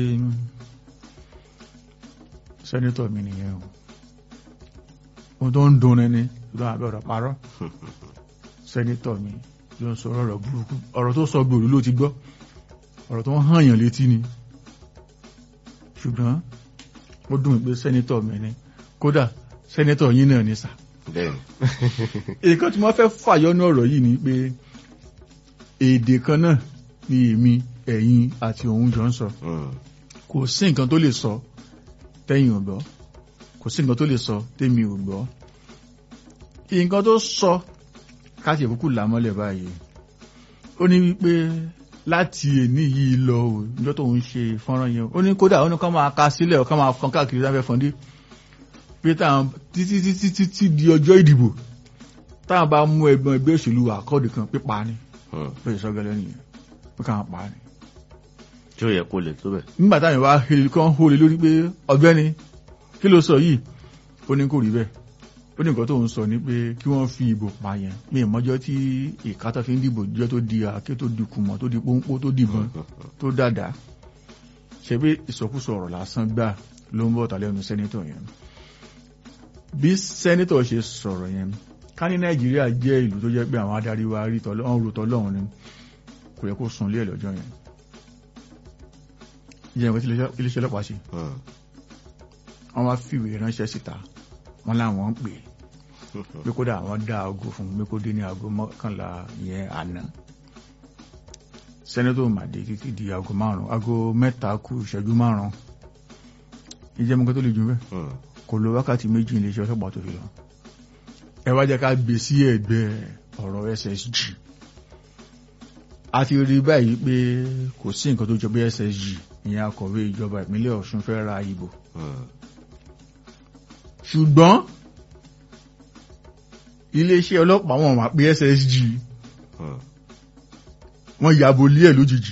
sẹ́nitọ̀ mi nìyẹn o ohun tó ń dun ẹni ló àbẹ̀ ọ̀rọ̀ parọ́ sẹ́nitọ̀ mi ló ń sọ ọ̀rọ̀ burúkú ọ̀rọ̀ tó sọ gbòòrò ló ti gbọ́ ọ̀rọ̀ tó ń hànyàn létí ni ṣùgbọ́n ó dùn pé sẹ́nitọ̀ mi ni kódà sẹ́nitọ̀ yín náà ní sà. nǹkan tí wọ́n fẹ́ fàyọ́nú ọ̀rọ̀ yìí ni pé èdè kan náà ní èmi ẹ̀yin àti òun jọ ń sọ kò sí nǹkan tó lè sọ tẹ́yìn ò gbọ́ kò sí nǹkan tó lè sọ tẹ́mi ò gbọ́ nǹkan tó sọ káàtì ìkúkú làmọ́lẹ̀ báyìí ó ní wípé láti èní yìí lọ ò níjọ́ tó ń ṣe fọ́nrán yẹn ó ní kódà ó ní kán máa ka sílẹ̀ ó kán máa fọn káàkiri sáfẹ́ fọ́ndé pé táwọn títí títí títí di ọjọ́ ìdìbò táwọn bá mú ẹgbọn ẹgbẹ́ òṣèlú àkọọdù kan pípa ni ó yẹ sọgẹlẹ nìyẹn pé káwọn pa ni. tí ó yẹ kó lè tó bẹ̀. nígbà táwọn wá hele kán hóle lórí pé ọ̀gbẹ́ni kí ló sọ yìí ó ní kò rí bẹ́ẹ̀ ó ní nǹkan tó ń sọ ni pé kí wọ́n fi ìbò pa yẹn mi ìmọ̀jọ́ tí ìkátà fi ń dìbò jẹ́ tó di àáké tó di kùmọ̀ tó di pọ́npọ́ tó dìbọn tó dàdá ṣe pé ìsọkúsọ ọ̀rọ̀ lásán gbà ló ń bọ̀ tàlẹ́nu sẹ́nítọ̀ yẹn bí sẹ́nítọ̀ ṣe sọ̀rọ̀ yẹn ká ní nàìjíríà jẹ́ ìlú tó jẹ́ pé àwọn adarí wa rí tọ́lọ́run ni kò yẹ kó sùn lé ẹ̀ lọ́jọ́ yẹn ìyẹn ìwé tí iléeṣẹ́ ọlọ́pàá ṣe wọ́n wá fìwé ránṣẹ́ síta wọ́n láwọn ń pè é pé kódà àwọn dá aago fún pé kó dé ní aago mọ́kànlá yẹn àná sẹ́nẹ́tọ̀ màdé títí di aago márùn-ún aago mẹ́ta kù ìṣẹ́jú márùn-ún ìjẹ́ mọ́kẹ́ tó lè jù bẹ́ẹ̀ kò lo wákàtí méjì iléeṣẹ́ ọlọ́pàá tó fi lọ ẹ wá jẹ́ ká gbé sí ẹ̀gbẹ́ ọ̀rọ̀ SSG a ti rí báyìí pé kò sí nǹkan tó jọ bí SSG ìyẹn akọ̀wé ìjọba ìpínlẹ̀ Ọ̀ṣun fẹ́ ra ìbò ṣùgbọ́n iléeṣẹ́ ọlọ́pàá wọn wà pé ssg Hmm. wọ́n yàbò lé ẹ̀ lójijì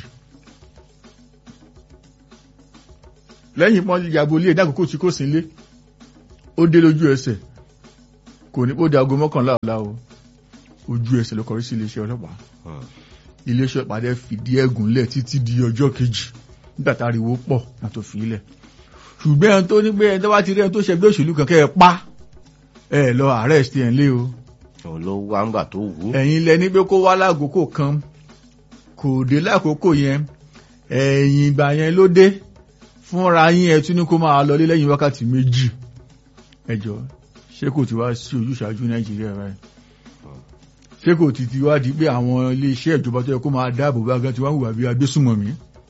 lẹ́yìn pọ́n yàbò lé ẹ̀ dákòókò tí kò sí lé ó dé lójú ẹsẹ̀ kò ní kó di aago mọ́kànlá ọ̀la o ojú ẹsẹ̀ ló kọrí sí iléeṣẹ́ ọlọ́pàá Hmm. iléeṣẹ́ ọlọ́pàá dẹ̀ fìdí ẹ̀gùn lẹ̀ títí di ọjọ́ kejì nígbà tá ariwo pọ̀ náà tó fi ilẹ̀ ṣùgbọ́n ẹni tó ní pé ẹni tó bá ti rí ẹni tó ṣẹgbẹ́ òṣèlú kan kẹ́ ẹ pa ẹ lọ arrest ẹ̀ ń lé o òun ló wá ń gbà tó wù ú. ẹ̀yin lẹ ní pé kó wá lákòókò kan kò dé lákòókò yẹn ẹ̀yìn ìgbà yẹn ló dé fúnra yín ẹ tún ní kó máa lọlé lẹ́yìn wákàtí méjì ẹjọ́ ṣé kò ti wá sí ojúṣàájú nàìjíríà báyìí ṣé kò ti ti wá di pé àwọn iléeṣẹ́ ìjọba tó yẹ kó máa dáàbò bá gan tí wọ́n hùwà bí agbésùnmọ̀mí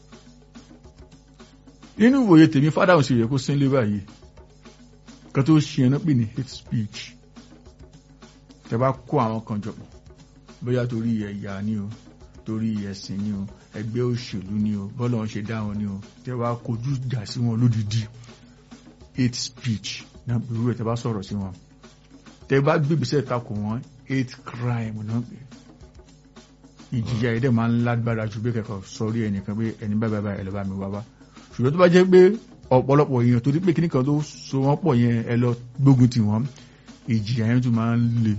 nínú ìwòye tèmi fádàhùn sí rẹ̀ kó sínlé báyìí kan tó ṣe ẹnu pè ní hate speech tẹ bá kó àwọn kan jọpọ̀ bóyá torí ẹ̀yà ni o torí ẹ̀sìn ni o ẹgbẹ́ òṣèlú ni o bọ́lá wọn ṣe dá wọn ni o tẹ bá kojú ìjà sí wọn lódìdí hate speech náà irú ẹ̀ tẹ bá sọ̀rọ̀ sí wọn tẹ bá gbèbísẹ̀ takò wọn hate crime náà pé ìjìyà ẹ̀dẹ̀ máa ń lágbára ju bí kẹ̀kọ́ sọrí ẹnìkan pé ẹni bá bàbá ẹ̀ lọ́ bá mi wá wá ṣùgbọ́n tó bá jẹ́ pé ọ̀pọ̀lọpọ̀ èèyàn torí pé kíníkan tó so wọ́n pọ̀ yẹn ẹ lọ gbógun tì wọ́n ìjìyà yẹn tún máa ń le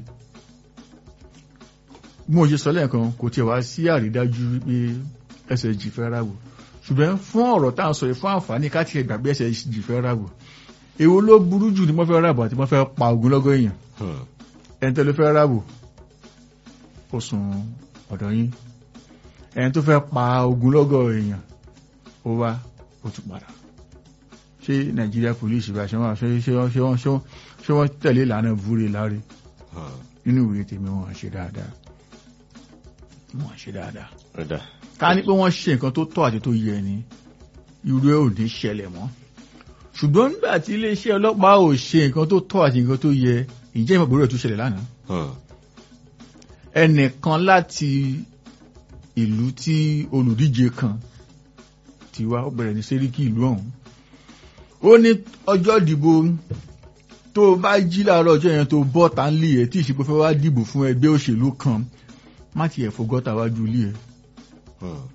bí mo ṣe sọ lẹ́ẹ̀kan kò tiẹ̀ wá sí àrídájú wípé SSG fẹ́ ráwò ṣùgbọ́n fún ọ̀rọ̀ tá à ń sọ yìí fún àǹfààní ká tiẹ̀ gbàgbé SSG fẹ́ ráwò èwo ló burú jù ní wọ́n fẹ́ rábò àti wọ́n fẹ́ pa ogunlọ́gọ̀ èèyàn Hmm. ẹni tó lè fẹ́ rábò ó sùn ọ̀dọ̀ yín ẹni tó fẹ́ pa ogunlọ́gọ̀ èèyàn ó wá ó tún padà ṣé Nàìjíríà police bá ṣe wọ́n ṣe ṣe wọ́n ṣe wọ́n ṣe wọ́n ṣe wọ́n tẹ̀lé ìlànà ìvúre láre Hmm. nínú ìwé tèmi wọn ṣe dáadáa wọn ṣe dáadáa Ọ̀dà. ká ní pé wọ́n ṣe nǹkan tó tọ́ àti tó yẹ ni irú ẹ̀ ò ní ṣẹlẹ̀ mọ́ ṣùgbọ́n nígbà tí iléeṣẹ́ ọlọ́pàá ò ṣe nǹkan tó tọ́ àti nǹkan tó yẹ ìjẹ́ ìmọ̀ ìbúrò ẹ̀ tó ṣẹlẹ̀ lánàá Hmm. ẹnìkan láti ìlú tí olùdíje kan ti wá ó bẹ̀rẹ̀ ní sẹ́ríkì ìlú ọ̀hún ó ní ọjọ́ ìdìbò tó o bá jí láàárọ̀ ọjọ́ yẹn tó bọ́ ta ń lé ẹ̀ tí ìṣègbè fẹ́ wá dìbò fún ẹgbẹ́ òṣèlú kan má tiẹ̀ fọgọ́ta wájú ilé ẹ̀ Hmm.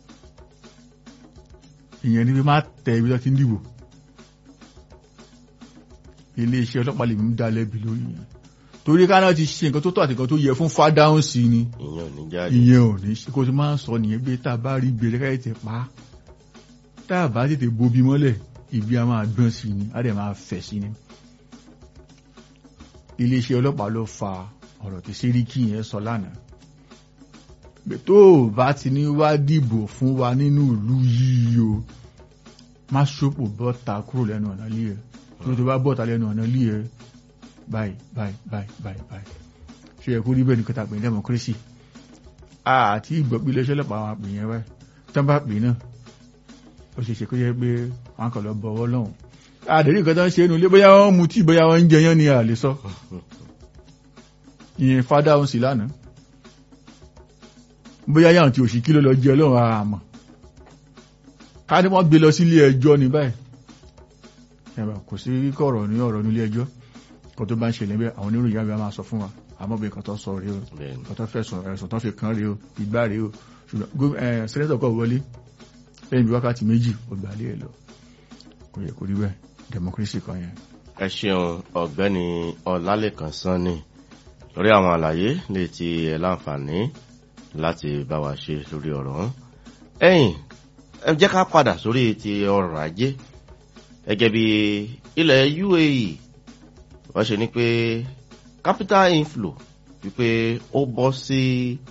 ìyẹn ni pé má tẹ ibi tó ti ń dìbò iléeṣẹ́ ọlọ́pàá lè mú dá lẹ́bi lórí yẹn torí ká náà ti ṣe nǹkan tó tọ́ àti nǹkan tó yẹ fún fádáhùn sí ni ìyẹn ò ní jáde. ìyẹn ò ní ṣe kó tó máa ń sọ nìyẹn pé tá a bá rí gbèrè káyọ̀ tẹ̀ pa á tá a bá tètè bobi mọ́lẹ̀ ibi a máa gbọ́n sí ni a dẹ̀ máa fẹ̀ sí ni iléeṣẹ́ ọlọ́pàá ló fa ọ̀rọ̀ tí sẹ́ríkì yẹn sọ lánàá pé tó o bá ti ní wá dìbò fún wa nínú ìlú yìí o má ṣòpò bọ́ta kúrò lẹ́nu ọ̀nà ilé ẹ̀ tó tó bá bọ́ta lẹ́nu ọ̀nà ilé ẹ̀ báyìí báyìí báyìí báyìí báyìí ṣe yẹ kó rí bẹ́ẹ̀ ní kọta pè ní democracy àti ìgbọ̀pí iléeṣẹ́ ọlọ́pàá àwọn àpè yẹn wáyé tán bá pè náà ó ṣe ṣe kó yẹ pé wọn kàn lọ bọ̀wọ́ lọ́hùn àdèrí nǹkan tó ń ṣe é nu ilé bóyá wọ́n mu tí bóyá wọ́n ń jẹyán ni a lè sọ ìyẹn fádà òun sì lánàá bóyá yàrá tí òṣì kí ló lọ jẹ ọlọ́run àmọ́ ká ní wọ́n gbé lọ sí ilé ẹjọ́ ní báyìí ẹ̀rọ kò sí kọ̀rọ̀ ní ọ̀rọ̀ nílé ẹjọ́ kó tó bá ń ṣẹlẹ̀ bẹ́ẹ̀ àwọn oníròyìn àgbà máa sọ fún wa àmọ́ bí nǹkan tó sọ rèé o Bẹ́ẹ̀ni. nǹkan tó fẹ̀sùn ẹ̀sùn tó fi kàn rèé o ìgbà rèé o ṣùgbọ́n gó- ẹ̀, sẹ́nẹ́tọ̀ kọ̀ wọlé lẹ́yìn bí wákàtí méjì ó gbà lé ẹ̀ lọ kò yẹ kó rí bẹ́ẹ̀ democracy kan yẹn. ẹ ṣeun ọ̀gbẹ́ni ọlálẹ́kan sanni lórí àwọn àlàyé lè ti ẹ láǹfààní láti bá wa ṣe lórí ọ̀rọ̀ ọ̀hún. ẹ̀yìn ẹ jẹ́ ká padà sórí ti ọrọ̀ ajé gẹ́gẹ́ bí ilẹ̀ UAE wọ́n ṣe ní pé capital inflow wípé ó bọ́ sí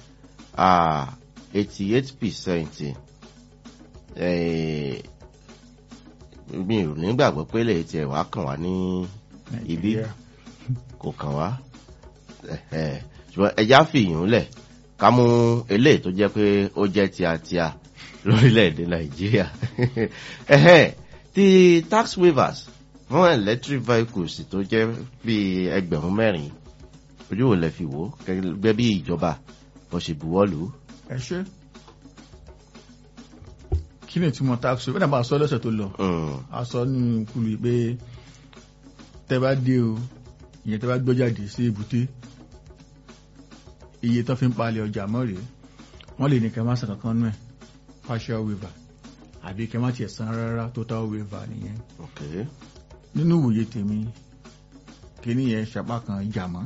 eighty eight percent mi ò nígbàgbọ́ pé lè tiẹ̀ wá kàn wá ní ibi Nàìjíríà. kò kàn wá ẹ̀hẹ̀. ṣùgbọ́n ẹja fìyàn lẹ̀ ká mú eléyìí tó jẹ́ pé ó jẹ́ tíatíà lórílẹ̀‐èdè nàìjíríà ẹ̀hẹ̀. ti tax waivers fún electric vehicles tó jẹ́ bíi ẹgbẹ̀rún mẹ́rin ojú wo lẹ fi wò ó gẹ́gẹ́ bí ìjọba bó ṣe buwọ́ lù ú. ẹ ṣe kí ni ìtumọ̀ tax rate bẹ́ẹ̀ bá a sọ lọ́sẹ̀ tó lọ Mm, a sọ nínú kulu pé tẹ́ bá dé o ìyẹn tẹ́ bá gbọ́ jáde sí èbúté iye tó fi ń palẹ̀ ọjà mọ́ rèé wọ́n lè ní kẹ́ má san kankan nú ẹ̀ partial waiver àbí kẹ́ má tiẹ̀ san rárá total waiver nìyẹn ok nínú ìwòye tèmi kíní yẹn ṣapá kan ìjà mọ́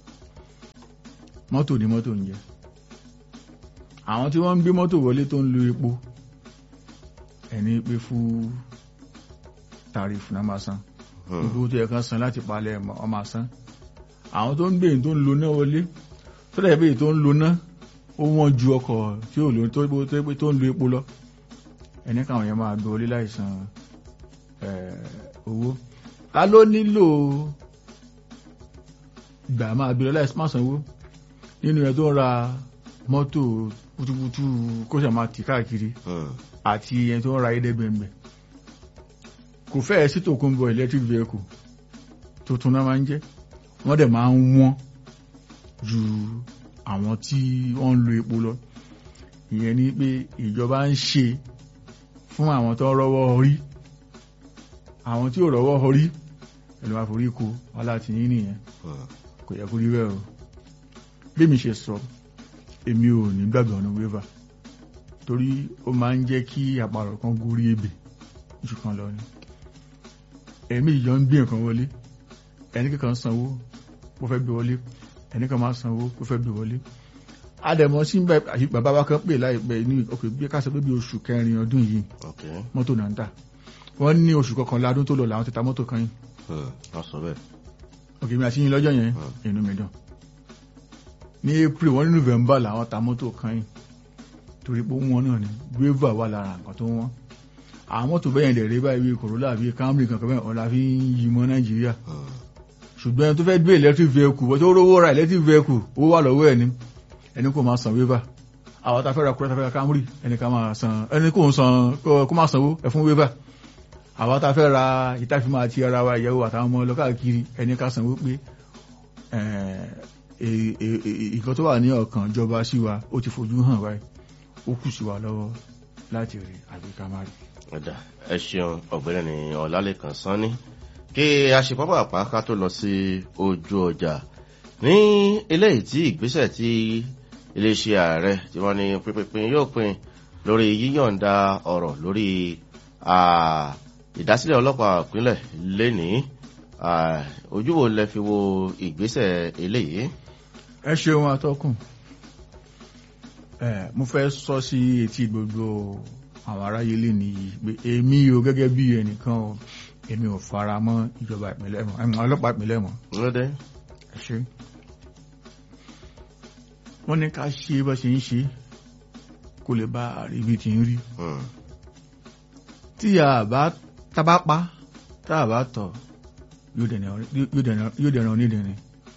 mọ́tò ní mọ́tò ń jẹ àwọn tí wọ́n ń gbé mọ́tò wọlé tó ń lo epo ẹni pé fún tàrífù náà máa san Hmm. gbogbo tó yẹ kán san láti palẹ̀ ẹ̀mọ́ ọ máa san àwọn tó ń gbé èyí tó ń lo náà wọlé tó dẹ̀ bí èyí tó ń lo náà ó wọ́n ju ọkọ̀ tí ò lò tó tó pé tó ń lo epo lọ ẹni káwọn yẹn máa gbé wọlé láìsan owó ta ló nílò gbà máa gbé lọ láìsí má sanwó nínú ẹ tó ń ra mọ́tò kútúkútú kó ṣe máa tì káàkiri Hmm. àti ẹni tó ń ra ẹ̀ẹ́dẹ́gbẹ̀mbẹ̀ kò fẹ́ẹ̀ sí tòkunbọ̀ electric vehicle tuntun náà máa ń jẹ́ wọ́n dẹ̀ máa ń wọ́n ju àwọn tí wọ́n ń lo epo lọ ìyẹn ni pé ìjọba ń ṣe fún àwọn tó ń rọ́wọ́ orí àwọn tí ò rọ́wọ́ orí ẹ̀lú àforí kó aláti yín nìyẹn Hmm. kò yẹ kó rí bẹ́ẹ̀ o bí mi ṣe sọ èmi ò ní gbàgbọ́ ọ̀nà waiver torí ó máa ń jẹ́ kí àparò kan gorí ebè jù kan lọ ni ẹ̀mí ìjọ ń gbé nǹkan wọlé ẹni kankan sanwó kó fẹ́ gbé wọlé ẹni kan máa sanwó kó fẹ́ gbé wọlé àdẹ̀mọ́ sí bàbá wa kan pè láìpẹ́ ní òkè bí ká sọ pé bí oṣù kẹrin ọdún yìí ok mọ́tò náà ń tà wọ́n ní oṣù kọkànlá ọdún tó lọ làwọn ti ta mọ́tò kan yìí Hmm. wọ́n sọ bẹ́ẹ̀ òkè mi àti yín lọ́jọ́ yẹn inú mi dùn ní april wọ́n ní november làwọn ta mọ́tò kan yìí torí pé wọ́n náà ni guava wà lára nǹkan tó wọ́n àwọn mọ́tò bẹ́yẹn lè rí báyìí bíi corolla bíi camry kankan bẹ́ẹ̀ ọ̀la fi ń yí mọ́ nàìjíríà Hmm. ṣùgbọ́n ẹni tó fẹ́ gbé electric vehicle wọ́n tó rówó ra electric vehicle owó wà lọ́wọ́ ẹ̀ ni ẹni kò máa san waiver àwọn tá a fẹ́ ra kúrẹ́ tá a fẹ́ ra camry ẹni ká máa san ẹni kò ń san kó kó máa sanwó ẹ fún waiver àwọn tá a fẹ́ ra ìtàfimọ́ àti ara wa ìyàwó àtàwọn ọmọ ọlọ́kàkiri ẹni ká sanwó pé ìkan tó wà ní ọkàn ìjọba sí wa ó ti fojú hàn wáyé ó kù sí wa lọ́wọ́ láti rí àbí ká má rí. ẹ̀dà ẹ ṣeun ọ̀gbẹ́ni ní ọ̀làlẹ́kan sanni kí a ṣe pápá àpá ká tó lọ sí ojú ọjà ní eléyìí tí ìgbésẹ̀ tí iléeṣẹ́ ààrẹ tí wọ́n ní pínpín yóò pín lórí yíyọ̀ǹda ọ̀rọ̀ lórí ah, ìdásílẹ̀ ọlọ́pàá ìpínlẹ̀ lénìí ah, ojú wo lẹ fi wo ìgbésẹ̀ eléyìí. ẹ ṣeun atọ́kùn ẹ mo fẹ́ sọ sí etí gbogbo àwọn aráyé lè nìyí pé èmi o gẹ́gẹ́ bí ẹnìkan o èmi ò fara mọ́ ìjọba ìpínlẹ̀ mọ́ ẹ̀mọ́ ọlọ́pàá ìpínlẹ̀ mọ́ lóde ẹ ṣe wọ́n ní ká ṣe bá ṣe ń ṣe kó lè bá àríbí ti ń rí Hmm. tí a bá tábá pa tá a bá tọ̀ yóò dẹ̀nà onídẹ̀ẹ́ni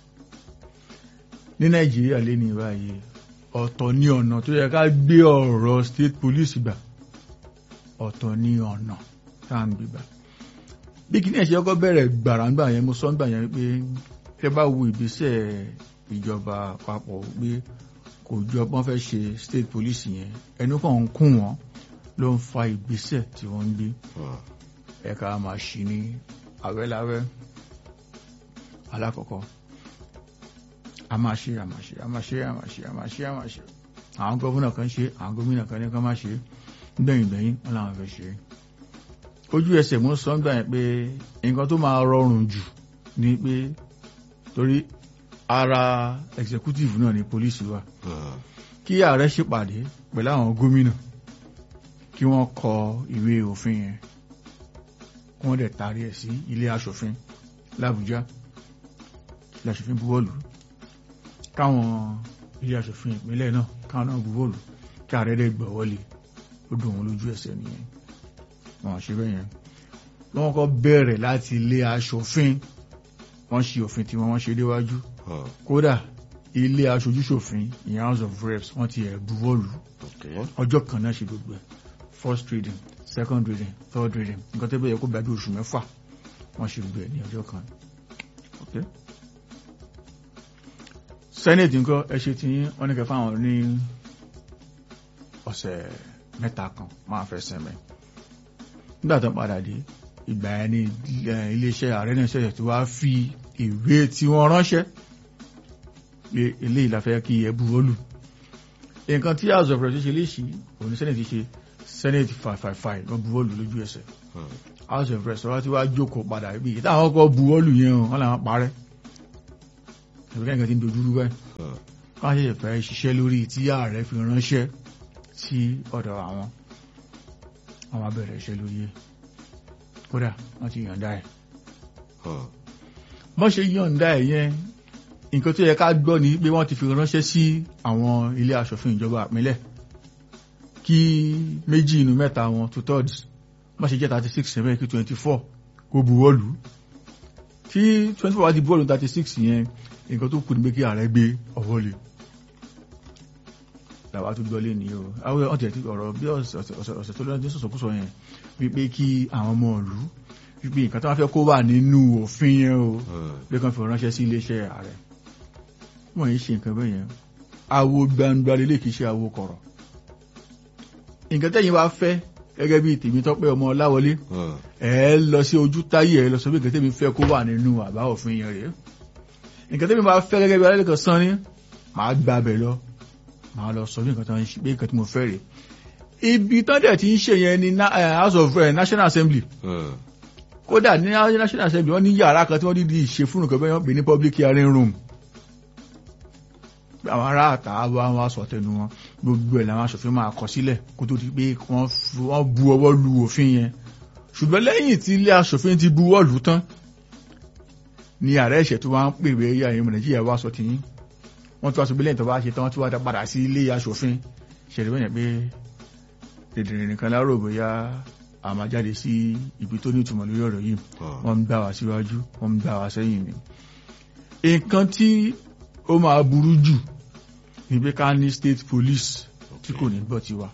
ní nàìjíríà lé ní báyìí ọ̀tọ̀ ní ọ̀nà tó yẹ ká gbé ọ̀rọ̀ state police gbà ọ̀tọ̀ ní ọ̀nà tá à ń gbé gbà bí kí ní ẹ̀ṣẹ́ ọkọ̀ bẹ̀rẹ̀ gbàràǹgbà yẹn mo sọ ń gbà yẹn pé ẹ bá wo ìgbésẹ̀ ìjọba àpapọ̀ pé kò jọ pọ́n fẹ́ ṣe state police yẹn ẹnu kàn ń kún wọn ló ń fa ìgbésẹ̀ tí wọ́n ń gbé Hmm. ẹ̀ka máa ṣì ní àwẹ́láwẹ́ alákọ̀ọ́kọ́ a máa ṣe a máa ṣe a máa ṣe a máa ṣe a máa ṣe a máa ṣe àwọn gómìnà kan ṣe àwọn gómìnà kan ní kan máa ṣe gbẹ̀yìn gbẹ̀yìn wọn làwọn fẹ́ ṣe ojú ẹsẹ̀ mú sọ ń gbà yẹn pé nǹkan tó máa rọrùn jù ni pé torí ara executive náà ni police wà Hmm. kí ààrẹ ṣèpàdé pẹ̀lú àwọn gómìnà kí wọ́n kọ ìwé òfin yẹn kí wọ́n dẹ̀ taari ẹ̀ sí ilé aṣòfin làbújá ilé aṣòfin buwọ́lù káwọn ilé aṣòfin ìpínlẹ̀ náà káwọn náà buwọ́lù kí ààrẹ dẹ̀ gbọ́ wọlé ó dùn wọn lójú ẹsẹ̀ nìyẹn wọn ṣe bẹ́ẹ̀ yẹn wọ́n kọ́ bẹ̀rẹ̀ láti ilé aṣòfin wọ́n ṣe òfin tí wọ́n ṣe déwájú Hmm. kódà ilé aṣojúṣòfin ìyẹn house of reps wọ́n ti ẹ̀ buwọ́lù Okay. ọjọ́ kan náà ṣe gbogbo ẹ̀ first reading second reading third reading nǹkan tó bẹ̀yẹ kó gbàdú oṣù mẹ́fà wọ́n ṣe gbogbo ẹ̀ ní ọjọ́ kan okay. senate nǹkan ẹ ṣe ti yín wọ́n ní kẹfà àwọn ní ọ̀sẹ̀ mẹ́ta kan máa fẹ́ sẹ́mẹ̀ nígbà tó ń padà dé ìgbà yẹn ni eh, iléeṣẹ́ ààrẹ náà ṣẹ̀ṣẹ̀ tó wá fi ìwé tí wọ́n ránṣẹ́ pé eléyìí la fẹ́ kí ẹ buwọ́lù nǹkan tí house of reps ṣe léṣì òní senate ṣe senate five five five wọ́n buwọ́lù lójú ẹsẹ̀ house of reps wọ́n ti wá jókòó padà bí i táwọn kọ́ buwọ́lù yẹn o wọ́n làwọn parẹ́ ìrọ̀lẹ́ nǹkan ti ń dojúrú báyìí wọ́n ṣe fẹ́ ṣiṣẹ́ lórí tí ààrẹ fi ránṣẹ́ sí ọ̀dọ̀ àwọn àwọn abẹ̀rẹ̀ iṣẹ́ lórí ẹ̀ kódà wọ́n ti yọ̀ǹda ẹ̀ bọ́n ṣe yọ̀ǹda ẹ̀ yẹn nǹkan tó yẹ ká gbọ́ ni pé wọ́n ti fi ránṣẹ́ sí àwọn ilé aṣòfin ìjọba àpínlẹ̀ kí méjì inú mẹ́ta wọn two thirds wọ́n ṣe jẹ́ thirty six seven kí twenty four kó buwọ́lù tí twenty four wá di buwọ́lù thirty six yẹn nǹkan tó kù ní pé kí ààrẹ gbé ọwọ́ lé làwa tó gbọ́ lé ní o àwọn ọ̀tẹ̀ tí ọ̀rọ̀ bí ọ̀sẹ̀ tó lọ́dún sọ̀sọ̀kúsọ yẹn wípé kí àwọn ọmọ ìlú wípé nǹkan tó wá fẹ́ kó wà nínú òfin yẹn o pé kan fi ránṣẹ́ sí iléeṣẹ́ ààrẹ wọ́n yìí ṣe nǹkan bẹ́ẹ̀ yẹn awo gbangba lélẹ̀ kìí ṣe awo kọ̀rọ̀ nǹkan tẹ́yìn wá fẹ́ gẹ́gẹ́ bí tèmi tọ́pẹ́ ọmọ láwọlé ẹ lọ sí ojú táyé ẹ lọ sọ pé nǹkan tẹ́mi fẹ́ kó wà nínú àbá òfin yẹn rèé nǹkan tẹ́mi bá fẹ́ gẹ́gẹ́ bí alẹ́kọ̀ọ́ sán ni màá gba abẹ lọ màá lọ sọ bí nǹkan tó ń ṣe pé nǹkan tí mo fẹ́ rèé ibi tán dẹ̀ ti ń ṣe yẹn ní house of national assembly kódà ní national assembly wọ́n ní yàrá kan tí wọ́n dídí ṣe fún nǹkan bẹ́ẹ̀ wọ́n pè ní public hearing room àwọn ará àtà wa wọn sọ tẹnu wọn gbogbo ẹ̀ làwọn aṣòfin máa kọ sílẹ̀ kó tó di pé wọ́n bu ọwọ́ lu òfin yẹn ṣùgbọ́n lẹ́yìn tí ilé aṣòfin ti bu ọwọ́ lù tán ni ààrẹ ẹ̀ṣẹ̀ tó wá ń pè wé ya ìmọ̀ nàìjíríà wá sọ tìyín wọ́n tún wá sọ bí lẹ́yìn tó bá ṣe tán wọ́n tún wá padà sí ilé aṣòfin ṣẹlẹ̀ bẹ́ẹ̀ pé dèdèrè nìkan lárò bóyá a máa jáde sí ibi tó ní ìtumọ̀ lórí ọ̀rọ̀ yìí wọ́n ń gbà wá síwájú wọ́n ń gbà wá sẹ́yìn ni nǹkan tí ó máa burú jù ní pé ká ní state police tí kò ní gbọ́ tiwa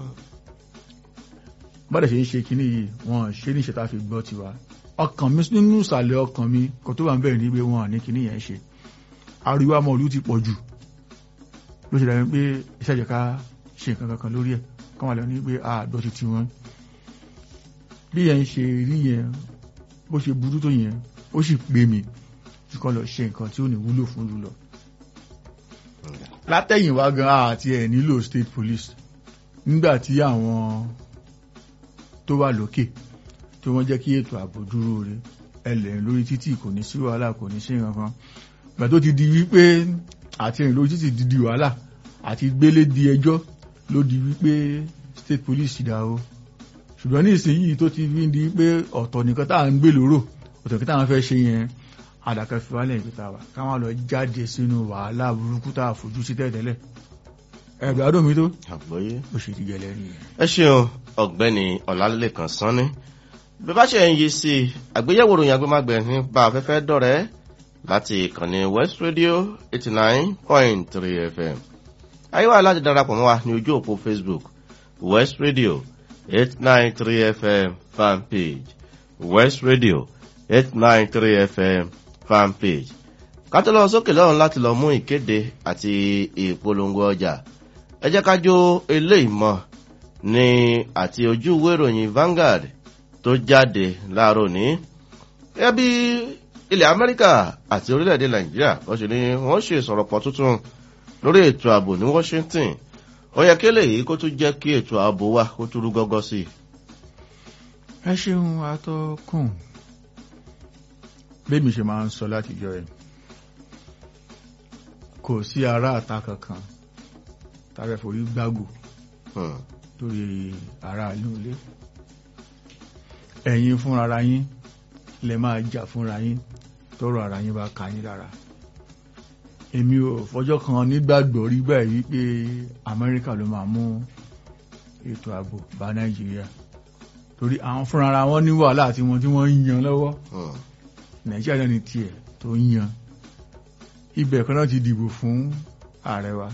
bọ́dẹ̀ ṣe ń ṣe kíní yìí wọ́n ṣe ní ìṣẹ́ta fi gbọ́ tiwa ọkàn mi nínú ìsàlẹ̀ ọkàn mi kò tó wà ń bẹ̀rẹ̀ ní pé wọ́n ní kíní yẹn ṣe ariwo amọ̀ olú ti pọ̀ jù ló ṣe dàbí pé iṣẹ́ ìjẹ̀ká ṣe nǹkan kankan lórí ẹ̀ kọ́mọ̀ lọ ní pé àádọ́ ti ti wọn bí yẹn ṣe rí yẹn bó ṣe burú tó yẹn ó sì pè mí tí kọ́ lọ ṣe nǹkan tí ó ní wúlò fún lulọ látẹ̀yìnwá gan àti ẹ̀ nílò state police nígbà tí àwọn tó wà lókè tí wọ́n jẹ́ kí ètò ààbò dúró re ẹlẹ́rìn lórí títì kò ní sí wàhálà kò ní sí nǹkan gbà tó ti di wípé àti ẹ̀rìn lórí títì di di wàhálà àti gbélé di ẹjọ́ ló di wípé state police dá o ṣùgbọ́n ní ìsinyìí tó ti fi di pé ọ̀tọ̀ nìkan tá à ń gbé lóró ọ̀tọ̀ nìkan tá à ń fẹ́ ṣe yẹn àdàkẹ́ fi wálẹ̀ ìpìta wà káwọn lọ jáde sínú wàhálà burúkú tá a fojú sí tẹ́tẹ́lẹ̀ ẹgbẹ́ adó mi tó àgbọ́yé ó ṣe dìgẹ̀ lẹ́nu yẹn. ẹ ṣeun ọ̀gbẹ́ni ọ̀làlẹ́kan sanni bí bá ṣe ń yí sí i àgbéyẹ̀wò ròyìn agbémágbẹ̀ nípa afẹ́fẹ́ dọ̀rẹ́ láti ìkànnì west radio eighty nine point three fm ayéwà láti darapọ̀ mọ́ wa ní ojú òpó facebook west radio eight nine three fm fan page west radio eight nine three fm fan page ká tó lọ sókè lọ́run láti lọ mú ìkéde àti ìpolongo ọjà ẹ jẹ́ ká jó eléyìí mọ́ ní àti ojú ìwé ìròyìn Vanguard tó jáde láàárọ̀ ní gẹ́gẹ́ bí ilẹ̀ Amẹ́ríkà àti orílẹ̀-èdè Nàìjíríà wọ́n ṣe ní wọ́n ṣe ìsọ̀rọ̀pọ̀ tuntun lórí ètò ààbò ní Washington ó yẹ kí eléyìí kó tún jẹ́ kí ètò ààbò wa kó tún rú gọ́gọ́ sí i. ẹ ṣeun atọ́kùn bẹ́ẹ̀mi ṣe máa ń sọ látijọ́ ẹ̀ kò sí ará àta kankan tàbí forí gbágò lórí ará ìlú ilé ẹ̀yin fúnra ara yín lè máa jà fúnra yín tọrọ ara yín bá ka yín lára èmi ò fọjọ́ kan nígbàgbọ́ rí báyìí wípé Amẹ́ríkà ló máa mú ètò ààbò bá Nàìjíríà torí àwọn fúnra ara wọn ní wàhálà tí wọn tí wọ́n ń yan lọ́wọ́ Nàìjíríà náà ní tiẹ̀ tó ń yan ibẹ̀ kan náà ti dìbò fún ààrẹ wa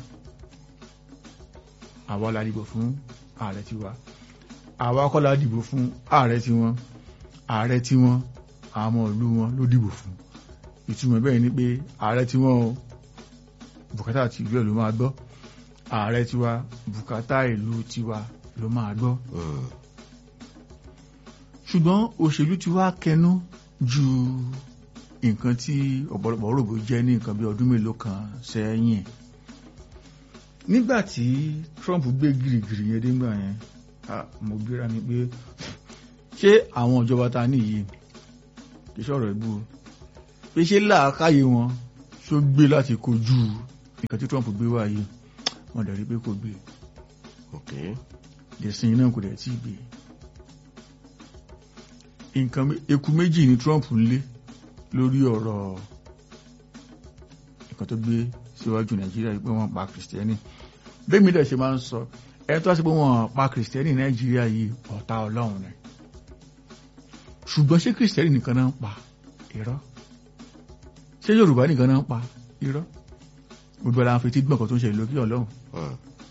àwa la dìbò fún ààrẹ tiwa àwa kọ́ la dìbò fún ààrẹ tiwọn ààrẹ tiwọn àwọn ọmọ ìlú wọn ló dìbò fún ìtumọ̀ bẹ́ẹ̀ ni pé ààrẹ tiwọn o bùkátà ti ìlú ẹ̀ ló máa gbọ́ ààrẹ tiwa bùkátà ìlú tiwa ló máa gbọ́ ṣùgbọ́n òṣèlú ti wá kẹnu ju nǹkan tí ọ̀pọ̀lọpọ̀ rògbò jẹ́ ní nǹkan bí ọdún mélòó kan sẹ́yìn nígbà tí Trump gbé gìrìgìrì yẹn dégbà yẹn mo gbéra mi pé ṣé àwọn ìjọba ta níyì kì í ṣọ̀rọ̀ ìbú pé ṣé làákàyè wọn ṣó gbé láti kojú nǹkan tí Trump gbé wá yìí wọ́n dẹ̀ rí pé kò gbé ìsìn náà kò dẹ̀ tí gbé nǹkan eku méjì ni Trump ń lé lórí ọ̀rọ̀ nǹkan tó gbé síwájú Nàìjíríà pé wọ́n pa kìrìsìtẹ́nì bẹ́ẹ̀ mi dẹ̀ ṣe máa ń sọ ẹ tó wá sí pé wọ́n pa kìrìsìtẹ́nì Nàìjíríà yìí ọ̀tá Ọlọ́run ni ṣùgbọ́n ṣé kìrìsìtẹ́nì nìkan náà ń pa irọ́ ṣé Yorùbá nìkan náà ń pa irọ́ gbogbo ara ń fetí gbọ̀ngàn tó ń ṣe ìlú kí Ọlọ́run